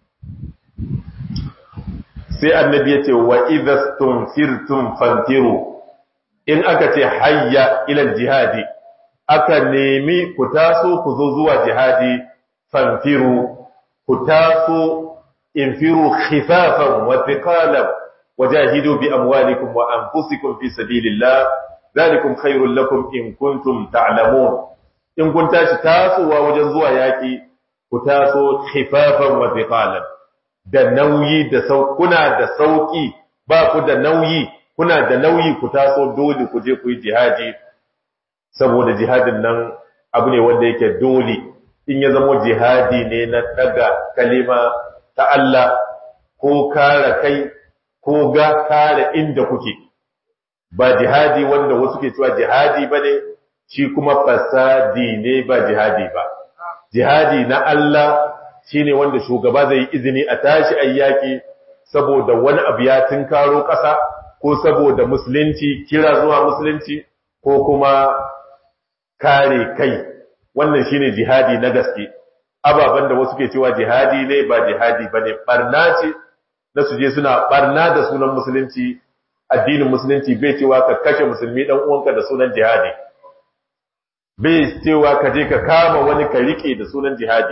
sai annabi ya ce wa idastum firtum fantiru in aka ce hayya ila jihadi aka nemi ku taso ku zo zuwa jihadi fanfiru ku taso infiru khifafan wa thiqalan wajahidu bi amwalikum wa anfusikum fi sabilillah zalikum khairul lakum in kuntum ta'lamun in kun tashi tasowa wajen zuwa yaki ku taso khifafan wa thiqalan da nauyi da sau kuna da sauki ba ku da nauyi kuna da nauyi ku taso dole ku je ku yi jihadi saboda jihadin nan abu ne wanda yake dole in ya zama jihadi ne na daga kalima ta Allah ko kare kai ko ga kare inda kuke ba jihadi wanda wasu ke cewa jihadi bane shi kuma fasadi ne ba jihadi ba jihadi na Allah shine wanda shugaba zai izini a tashi ayyaki saboda wani abu ya tunkaro ƙasa ko saboda musulunci kira zuwa musulunci ko kuma kare kai wannan shine jihadi na gaske ababen da wasu ke cewa jihadi ne ba jihadi bane barna ce na suje suna barna da sunan musulunci addinin musulunci bai cewa ka kashe musulmi dan uwanka da sunan jihadi bai cewa ka je ka kama wani ka rike da sunan jihadi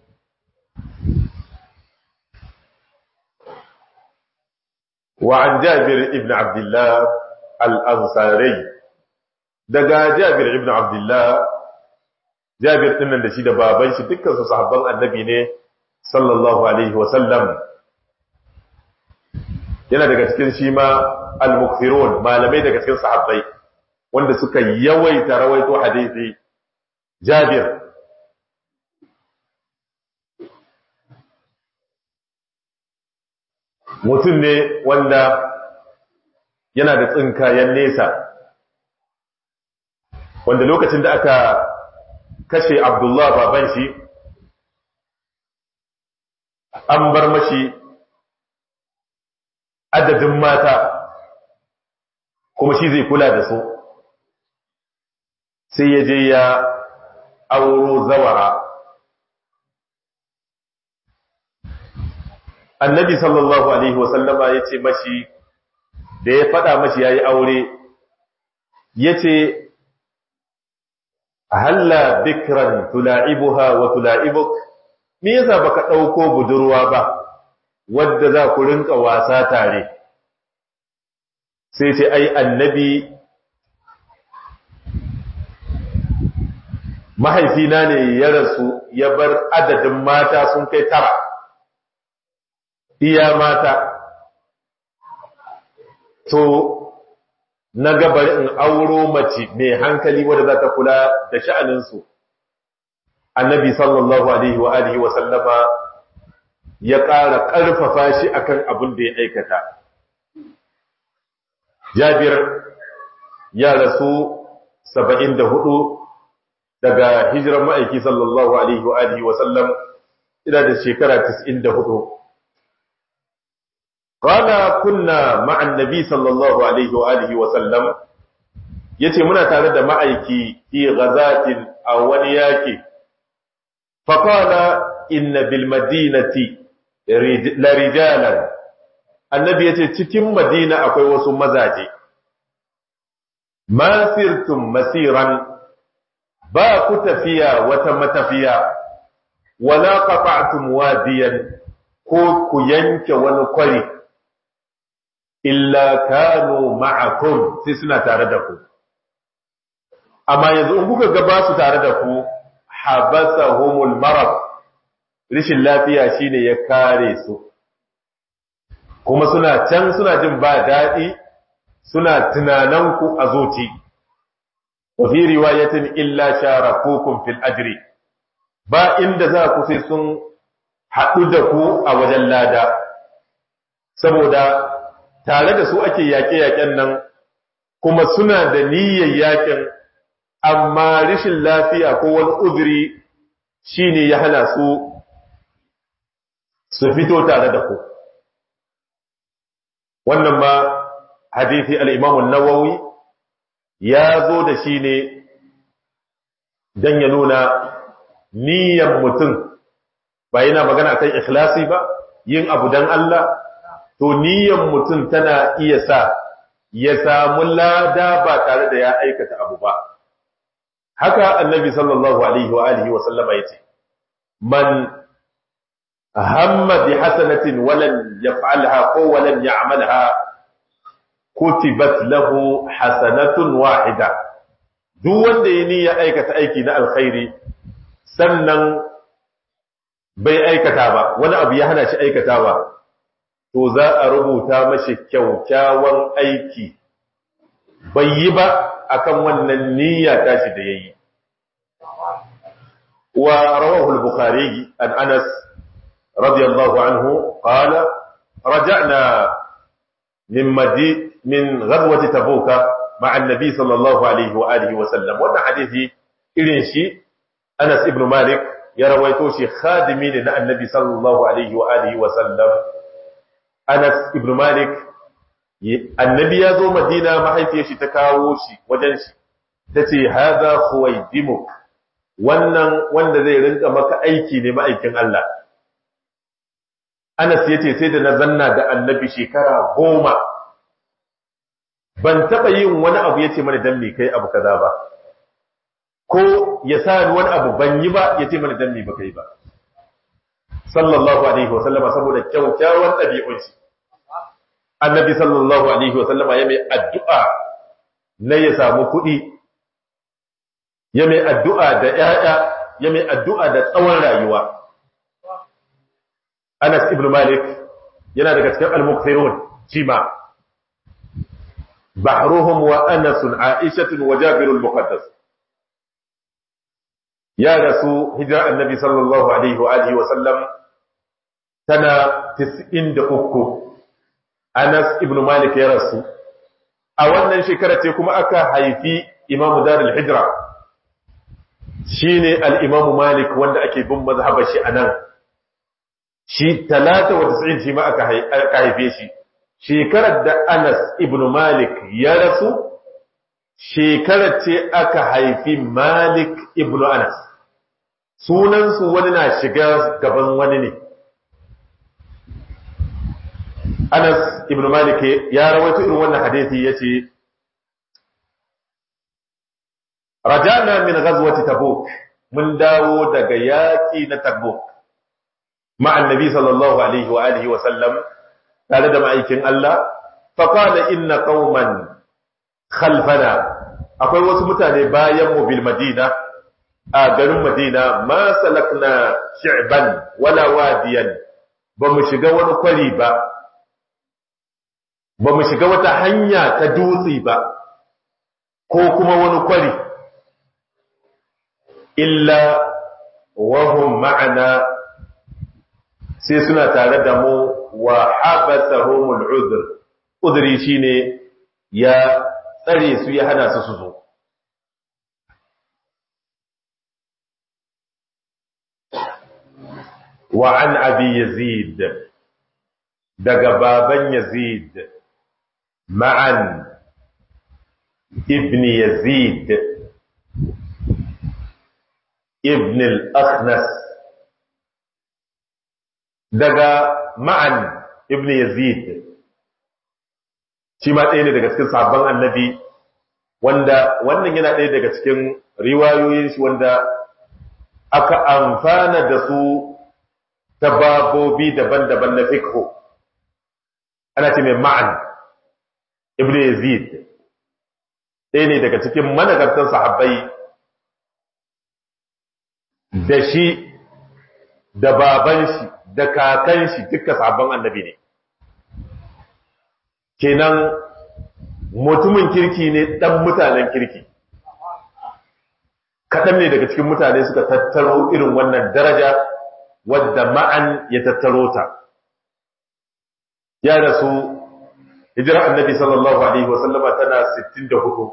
وعن جابر ابن عبد الله الأنصاري daga Jabir ibn Abdullah Jabir din nan da shi da baban shi dukkan su sahabban annabi ne sallallahu alaihi wa sallam yana daga cikin shi ma al-mukthirun malamai daga cikin sahabbai wanda suka yawaita rawaito hadisi Jabir mutum ne wanda yana da tsinkayen nesa wanda lokacin da aka kashe abdullah baban shi an bar mashi adadin mata kuma shi zai kula da su sai ya je ya auro zawara annabi sallallahu alaihi wasallama ya ce mashi da ya faɗa mashi ya yi aure ya ce halla bikran tula'ibuha wa tula'ibuk me yasa baka ɗauko budurwa ba wadda za ku rinka wasa tare sai ce ai annabi mahaifina ne ya rasu ya bar adadin mata sun kai tara iya mata to na gabar in auro mace mai hankali wadda za ta kula da sha'aninsu annabi sallallahu alaihi wa alihi wa sallama ya ƙara ƙarfafa shi akan abin da ya aikata jabir ya rasu saba'in da hudu daga hijiran ma'aiki sallallahu alaihi wa alihi wa sallam ina da shekara tis'in da hudu قال كنا مع النبي صلى الله عليه واله وسلم yace muna tare da ma'aiki fi ghazatin aw wani yaki fa qala inna bil madinati la rijalan annabi yace cikin madina akwai wasu mazaje ma sirtum masiran ba ku tafiya wata matafiya wala qata'tum wadiyan ko ku yanke wani kwari illa kanu ma'akum sai suna tare da ku amma yanzu in kuka ga ba su tare da ku habasahumul marad rishin lafiya shine ya kare su kuma suna can suna jin ba daɗi suna tunanan ku a zuci wa fi riwayatin illa sharakukum fil ajri ba inda za ku sai sun haɗu da ku a wajen lada saboda tare da su ake yaƙe-yaƙen nan kuma suna da niyyar yaƙin amma rashin lafiya ko wani uzuri shine ya hana su su fito tare da ku wannan ma hadithi al-Imam an-Nawawi ya zo da shi ne dan ya nuna niyyar mutum ba yana magana kan ikhlasi ba yin abu dan Allah to niyyar mutum tana iya sa ya samu lada ba tare da ya aikata abu ba haka annabi sallallahu alaihi wa alihi wa sallama yace man hamma bi hasanatin walan yaf'alha ko walan ya'malha kutibat lahu hasanatun wahida duk wanda ya niyya aikata aiki na alkhairi sannan bai aikata ba wani abu ya hana shi aikatawa to za a rubuta mashi kyaukyawan aiki bai yi ba akan wannan niyya tashi da yayi wa rawahu al-bukhari an anas radiyallahu anhu qala raja'na min madi min ghazwati tabuka ma'a an-nabi sallallahu alaihi wa alihi wa sallam wannan hadisi irin shi Anas ibn Malik ya rawaito shi khadimi ne na annabi sallallahu alaihi wa alihi wa sallam Anas ibn Malik annabi ya zo Madina mahaifiyar shi ta kawo shi wajen shi tace hada khuwaydimuk wannan wanda zai rinka maka aiki ne ma'aikin Allah Anas yace sai da na zanna da annabi shekara goma ban taba yin wani abu yace mana dan me kai abu kaza ba ko ya sa ni wani abu ban yi ba yace mana dan me ba kai ba sallallahu alaihi wa sallama saboda kyaukyawan ɗabi'un shi annabi sallallahu alaihi wa sallama ya mai addu'a na ya samu kuɗi ya mai addu'a da ‘ya'ya ya mai addu'a da tsawon rayuwa anas ibn malik yana daga cikin al-muqsirun cima bahruhum wa anasun aishatun wa jabirul muqaddas ya rasu hijira annabi sallallahu alaihi wa alihi wa sallam tana 93 Anas ibn Malik ya rasu a wannan shekara ce kuma aka haifi Imam Darul Hijra shine al-Imam Malik wanda ake bin mazhabar shi anan shi 93 shi ma aka haife shi shekarar da Anas ibn Malik ya rasu shekarar ce aka haifi Malik ibn Anas sunansu wani na shiga gaban wani ne Anas ibn Malik ya rawaito irin wannan hadisi yace Rajana min ghazwati Tabuk mun dawo daga yaki na Tabuk ma annabi sallallahu alaihi wa alihi wa sallam tare da ma'aikin Allah fa qala inna qauman khalfana akwai wasu mutane bayan mu bil Madina a garin Madina ma salakna shi'ban wala wadiyan ba mu shiga wani kwari ba ba mu shiga wata hanya ta dutse ba ko kuma wani kwari illa wahum ma'ana sai suna tare da mu wa habasahumul udhr udri shine ya tsare su ya hana su su zo wa an abi yazid daga baban yazid ma'an ibn yazid ibn al-akhnas daga ma'an ibn yazid shi ma ɗaya ne daga cikin sabon annabi wanda wannan yana ɗaya daga cikin riwayoyin shi wanda aka amfana da su ta babobi daban-daban na fikho ana ce mai ma'an ibn yazid ɗaya ne daga cikin managartan sahabbai da shi da baban shi da kakan shi duka sahabban annabi ne kenan mutumin kirki ne ɗan mutanen kirki kaɗan ne daga cikin mutane suka tattaro irin wannan daraja wadda ma'an ya tattaro ta ya rasu hijirar annabi sallallahu alaihi wasallama tana 64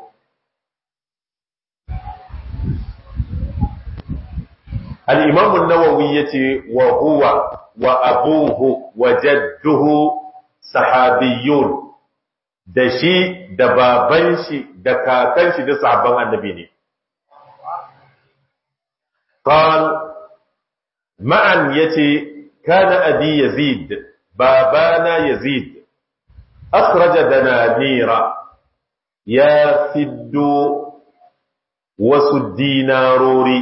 al'imamun nawawi ya ce wa huwa wa abuhu wa jadduhu sahabiyun da shi da baban shi da kakan shi da sahabban annabi ne قال معا يتي كان أبي يزيد بابانا يزيد أخرج دنانير يا فد wasu dinarori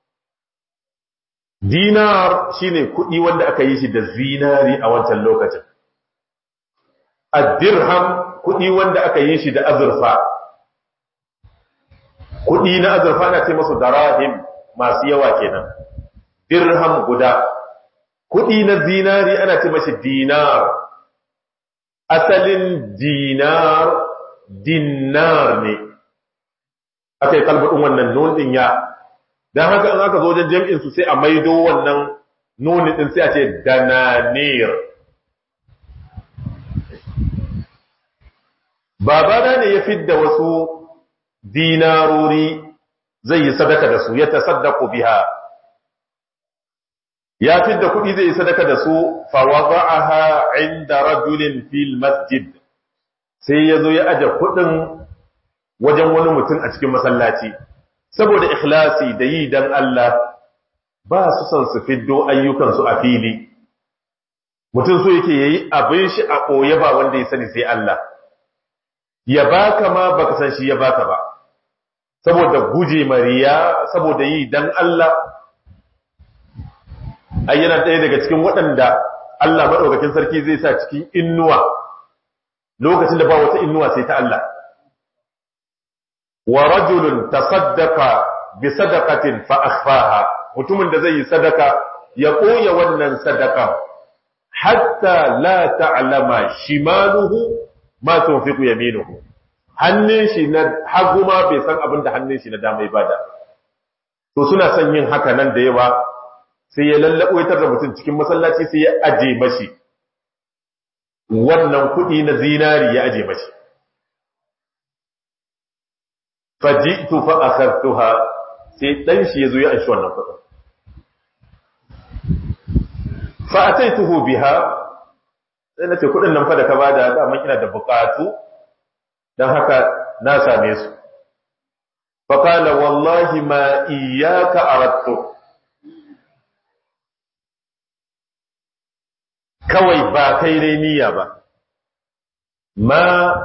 dinar shine kuɗi wanda aka yi shi da zinari a wancan lokacin addirham kuɗi wanda aka yi shi da azurfa kuɗi na azurfa na ce masu darahim masu yawa kenan dirham guda kuɗi na zinari ana ce mashi dinar asalin dinar dinar ne aka yi kalbudin wannan nun ɗin ya don haka in aka zo wajen jam'in su sai a maido wannan nuni ɗin sai a ce dananir babana ne ya fidda wasu dinarori zai yi sadaka da su ya tasaddaku biha ya fidda kuɗi zai yi sadaka da su fawada'aha inda rajulin fil masjid sai ya zo ya aje kuɗin wajen wani mutum a cikin masallaci saboda ikhlasi da yi dan Allah ba su son su fiddo ayyukansu a fili mutum so yake yayi abin shi a ɓoye ba wanda ya sani sai Allah ya baka ma baka san shi ya baka ba saboda guje mariya saboda yi dan Allah ai yana ɗaya daga cikin waɗanda Allah maɗaukakin sarki zai sa cikin innuwa lokacin da ba wata innuwa sai ta Allah wa rajulun tasaddaqa bi sadaqatin fa akhfaha mutumin da zai yi sadaka ya koya wannan sadaka hatta la ta'lama shimaluhu ma tunfiqu yaminuhu hannun shi na hagu ma bai san abin da hannun shi na dama ya bada to suna son yin haka nan da yawa sai ya lallabo ya da mutum cikin masallaci sai ya aje mashi wannan kuɗi na zinari ya aje mashi faji'tu fa akhadtuha sai dan shi yazo ya anshi wannan kuɗin fa ataituhu biha sai nace kuɗin nan fa da ka bada da man ina da buƙatu dan haka na same su fa qala wallahi ma iyyaka aradtu kawai ba kai dai niyya ba ma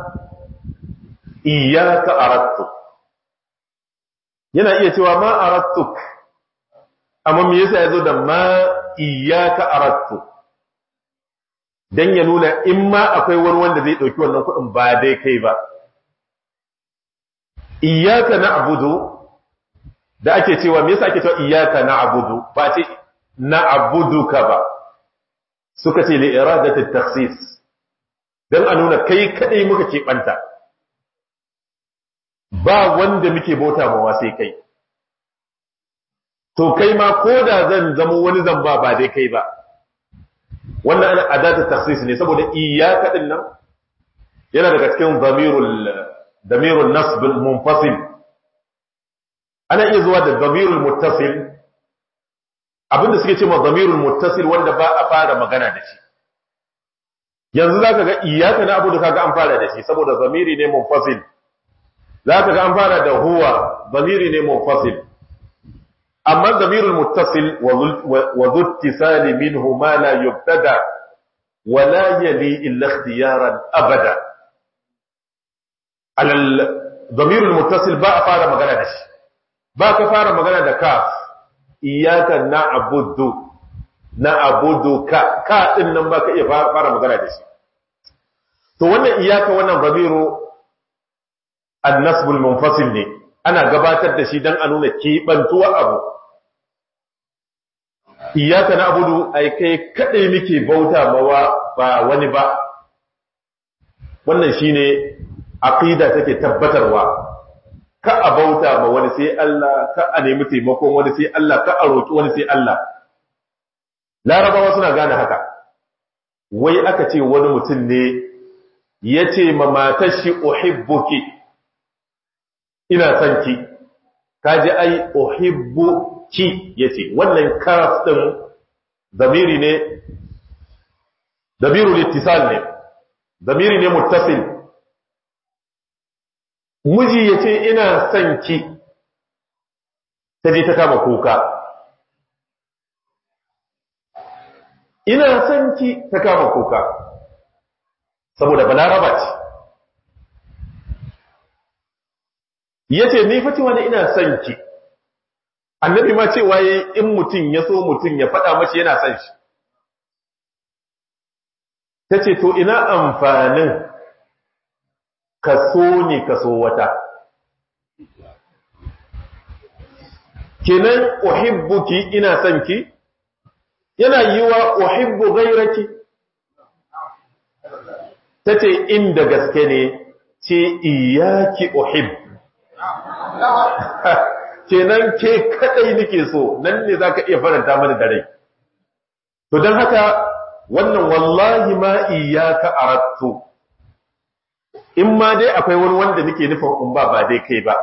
iyyaka aradtu yana iya cewa ma arattuk amma me yasa yazo da ma iyyaka arattu dan ya nuna in ma akwai wani wanda zai dauki wannan kudin ba dai kai ba iyyaka na'budu da ake cewa me yasa ake cewa iyyaka na'budu ba ce na'buduka ba suka ce li iradati takhsis dan a nuna kai kadai muka ke banta ba wanda muke bauta mawa sai kai to kai ma ko da zan zama wani zamba ba dai kai ba wannan ana adatu takhsis ne saboda iyyaka din nan yana daga cikin dhamirul dhamirul nasb al munfasil ana iya zuwa da dhamirul muttasil abinda suke cewa dhamirul muttasil wanda ba a fara magana da shi yanzu zaka ga iyyaka na abudu kaga an fara da shi saboda dhamiri ne munfasil za ka ga an fara da huwa zamiri ne munfasil amma zamirul muttasil wa zuttisali minhu ma la yubtada wa la yali illa ikhtiyaran abada alal zamirul muttasil ba a fara magana da shi ba ka fara magana da kaf iyyaka na'budu na'budu ka ka din nan ba ka iya fara magana da shi to wannan iyaka wannan zamiru annasbul munfasil ne ana gabatar da shi dan a nuna kebantuwa abu iyyaka na'budu ai kai kadai muke bauta mawa ba wani ba wannan shine aqida take tabbatarwa ka a bauta ma wani sai Allah ka a nemi taimakon wani sai Allah ka a roki wani sai Allah larabawa suna gane haka wai aka ce wani mutum ne yace ma matar shi uhibbuki ina son ki kaji ai uhibbu ki yace wannan karaf din zamiri ne damirul ittisal ne zamiri ne muttasil miji yace ina son ki taje ta kama kuka ina son ki ta kama kuka saboda balaraba ce yace ni fa wani ina son ki annabi ma cewa yayi in mutum ya so mutum ya faɗa mashi yana son shi tace to ina amfanin ka so ne ka so wata kenan uhibbuki ina son ki yana yiwa uhibbu ghayraki tace inda gaske ne ce iyaki uhib kenan ke kadai nake so nan ne zaka iya faranta mana da rai to dan haka wannan wallahi ma iyaka arattu in ma dai akwai wani wanda nake nufin in ba ba dai kai ba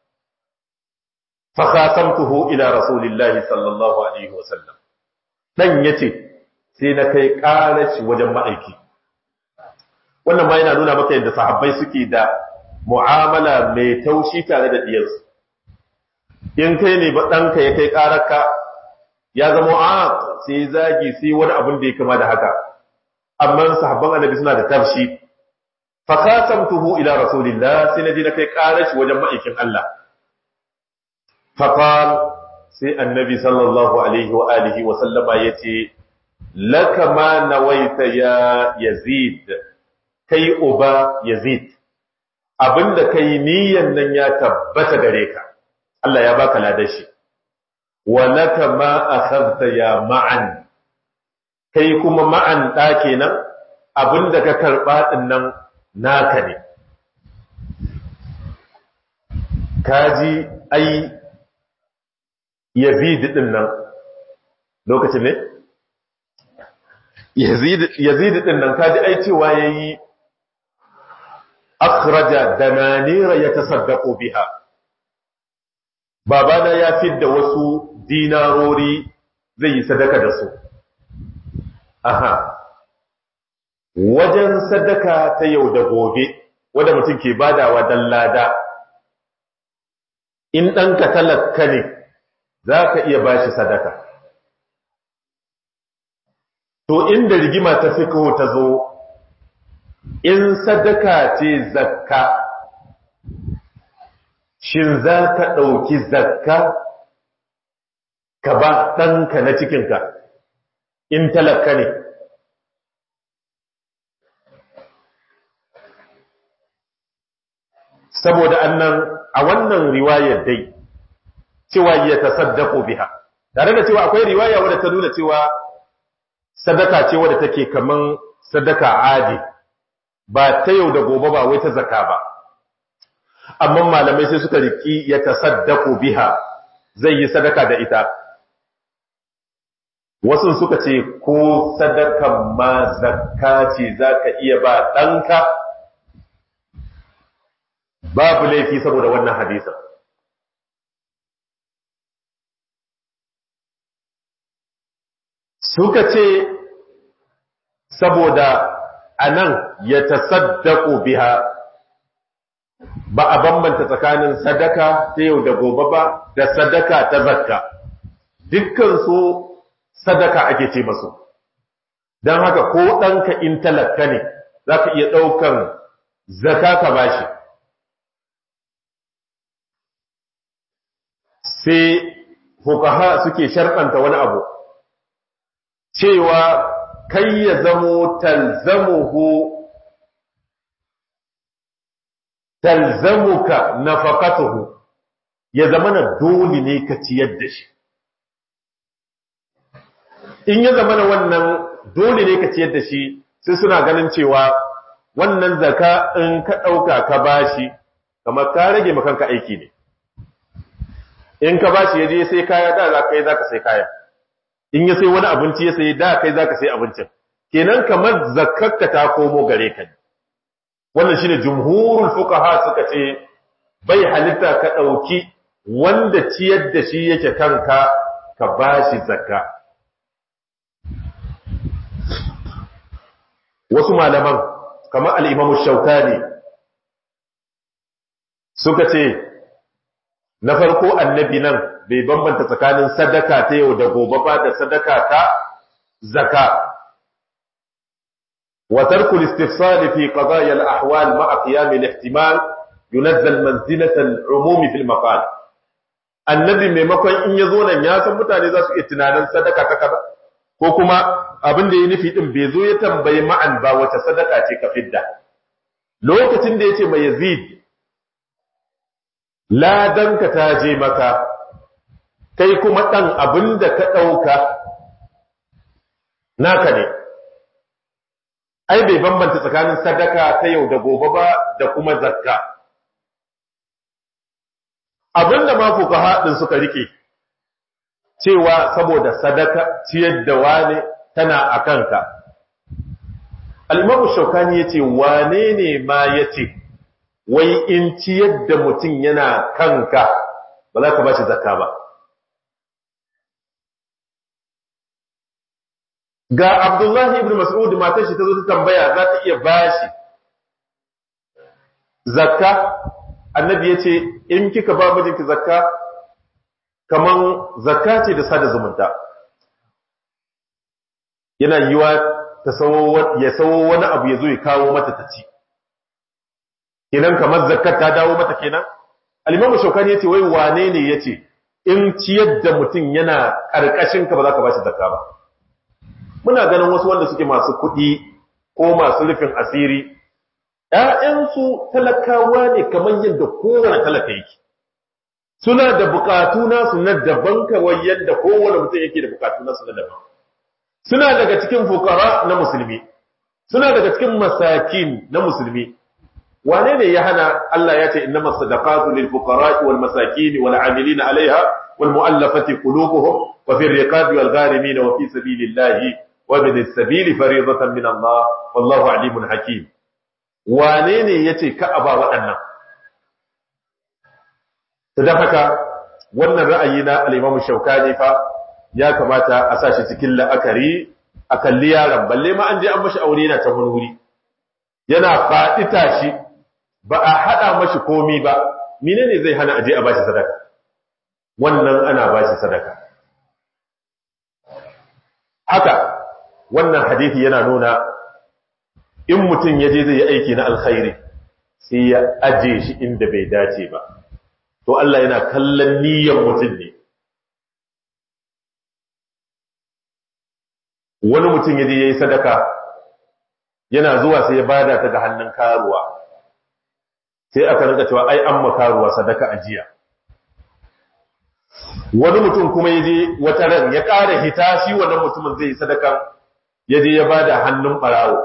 fa khasamtuhu ila rasulillahi sallallahu alaihi wasallam dan yace sai na kai karashi wajen ma'aiki wannan ma yana nuna maka yadda sahabbai suke da mu'amala mai taushi tare da diyarsu in kai ne ba ɗanka ya kai ƙararka ya zama a sai zagi sai wani abin da ya kama da haka amma sahabban annabi suna da tafshi fa khasamtuhu ila rasulillah sai naji na kai ƙarar shi wajen ma'aikin Allah fa qal sai annabi sallallahu alaihi wa alihi wa sallama yace laka ma nawaita ya yazid kai uba yazid abinda kai niyyan nan ya tabbata gare ka Allah ya baka ladar shi wa laka ma akhadta ya ma'an kai kuma ma'an da kenan abinda ka karba din nan naka ne kaji ai yazid din nan lokacin ne yazid yazid din nan kaji ai cewa yayi akhraja dananira yatasaddaqu biha babana ya fidda wasu dinarori zai yi sadaka da su aha wajen sadaka ta yau da gobe wanda mutum ke badawa dan lada in ɗanka talaka ne za ka iya bashi sadaka to inda rigima ta fi ta zo in sadaka ce zakka shin za ka ɗauki zakka ka ba ɗanka na cikinka in talaka ne saboda annan a wannan riwayar dai cewa ya tasaddaqu biha tare da cewa akwai riwaya wadda ta nuna cewa sadaka ce wadda take kaman sadaka adi ba ta yau da gobe ba wai ta zakka ba amma malamai sai suka riki ya tasaddaku biha zai yi sadaka da ita wasu suka ce ko sadakan ma zakka ce zaka iya ba ɗanka babu laifi saboda wannan hadisa suka ce saboda anan ya tasaddaku biha ba a bambanta tsakanin sadaka ta yau da gobe ba da sadaka ta zakka dukkan su sadaka ake ce masu don haka ko ɗanka in talaka ne za ka iya ɗaukan zaka ka bashi sai hukaha suke sharɗanta wani abu cewa kai ya zamo talzamuhu talzamuka nafaqatuhu ya zamana dole ne ka ciyar da shi in ya zamana wannan dole ne ka ciyar da shi sai suna ganin cewa wannan zaka in ka ɗauka ka bashi kamar ka rage makanka aiki ne in ka bashi ya je sai kaya da za ka yi za ka sai kaya in ya sai wani abinci ya sai da kai za ka sai abincin kenan kamar zakarka ta komo gare ka wannan shine jumhurul fuqaha suka ce bai halitta ka dauki wanda ciyar da shi yake kanka ka bashi zakka wasu malaman kamar al-Imam Shawkani suka ce na farko annabi nan bai bambanta tsakanin sadaka ta yau da gobe ba da sadaka ta zaka wa tarku al-istifsal fi qadaya al-ahwal ma'a qiyam al-ihtimal yunazzal manzilata al-umum fi al-maqal annabi maimakon in yazo nan ya san mutane za su iya tunanin sadaka ta kaza ko kuma abin da ya nufi din bai zo ya tambayi ma'an ba wata sadaka ce ka fidda lokacin da yace mai yazid ladanka ta je maka kai kuma ɗan abin da ka ɗauka naka ne ai bai bambanta tsakanin sadaka ta yau da gobe ba da kuma zakka abin da ma fuka haɗin suka rike cewa saboda sadaka ciyar da wane tana a kanka alimamu shaukani ya ce wane ne ma ya ce wai in ciyar da mutum yana kanka ba za ka ba shi zakka ba ga abdullahi ibn mas'ud matar shi ta zo ta tambaya za ta iya ba shi zakka annabi ya ce in kika ba mijinki zakka kaman zakka ce da sada zumunta yana yiwa ta ya sawo wani abu ya zo ya kawo mata ta ci kenan kamar zakkar ta dawo mata kenan al-imamu shaukani yace wai wane ne yace in ciyar da mutum yana karkashin ka ba za ka bashi zakka ba muna ganin wasu wanda suke masu kuɗi ko masu rufin asiri ‘ya'yansu talakawa ne kamar yadda kowane talaka yake suna da bukatu nasu na daban kawai yadda kowane mutum yake da bukatu nasu na daban suna daga cikin fukara na musulmi suna daga cikin masakin na musulmi wane ne ya hana Allah ya ce innama sadaqatu lil fuqara wal masakin wal amilina alaiha wal mu'allafati qulubuhum wa fi riqabi wal gharimin wa fi sabilillahi wa bin as-sabili fariidatan min Allah wallahu alimun hakim wane ne yace ka aba waɗannan ta haka wannan ra'ayi na al-Imam Shawkani fa ya kamata a sashi cikin la'akari a kalli yaron balle ma an je an mashi aure yana ta wani wuri yana faɗi tashi ba a haɗa mashi komi ba menene zai hana aje a bashi sadaka wannan ana bashi sadaka haka wannan hadisi yana nuna in mutum ya je zai yi aiki na alkhairi sai ya aje shi inda bai dace ba to Allah yana kallon niyyar mutum ne wani mutum ya je ya yi sadaka yana zuwa sai ya bada ta ga hannun karuwa sai aka rinka cewa ai an makaruwa sadaka ajiya wani mutum kuma ya je wata ran ya ƙara hita shi wannan mutumin zai yi sadaka ya je ya bada hannun ɓarawo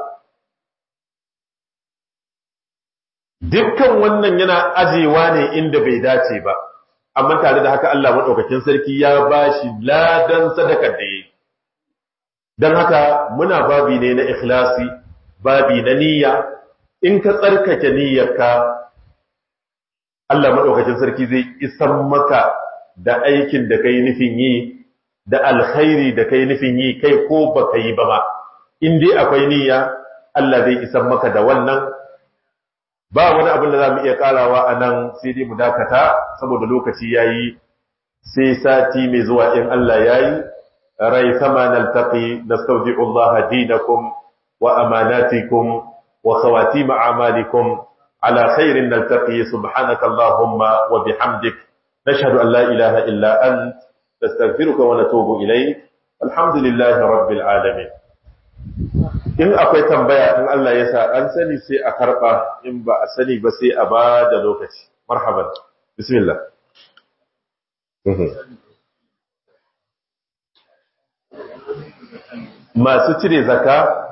dukkan wannan yana ajewa ne inda bai dace ba amma tare da haka Allah maɗaukakin sarki ya ba shi ladan sadakar da ya yi don haka muna babi ne na ikhlasi babi na niyya in ka tsarkake niyyarka Allah maɗaukakin sarki zai isan maka da aikin da kai nufin yi da alkhairi da kai nufin yi kai ko ba ka yi ba ma in dai akwai niyya Allah zai isan maka da wannan ba wani abin da za mu iya karawa a nan sai dai mu dakata saboda lokaci ya yi sai sati mai zuwa in Allah ya yi rai sama naltaqi nastawdi'u Allah dinakum wa amanatikum wa khawatim a'malikum على خير نلتقي سبحانك اللهم وبحمدك نشهد أن لا إله إلا أنت نستغفرك ونتوب إليك الحمد لله رب العالمين in akwai tambaya in Allah ya sa an sani sai a karba in ba a sani ba sai a ba da lokaci marhaban bismillah masu cire zaka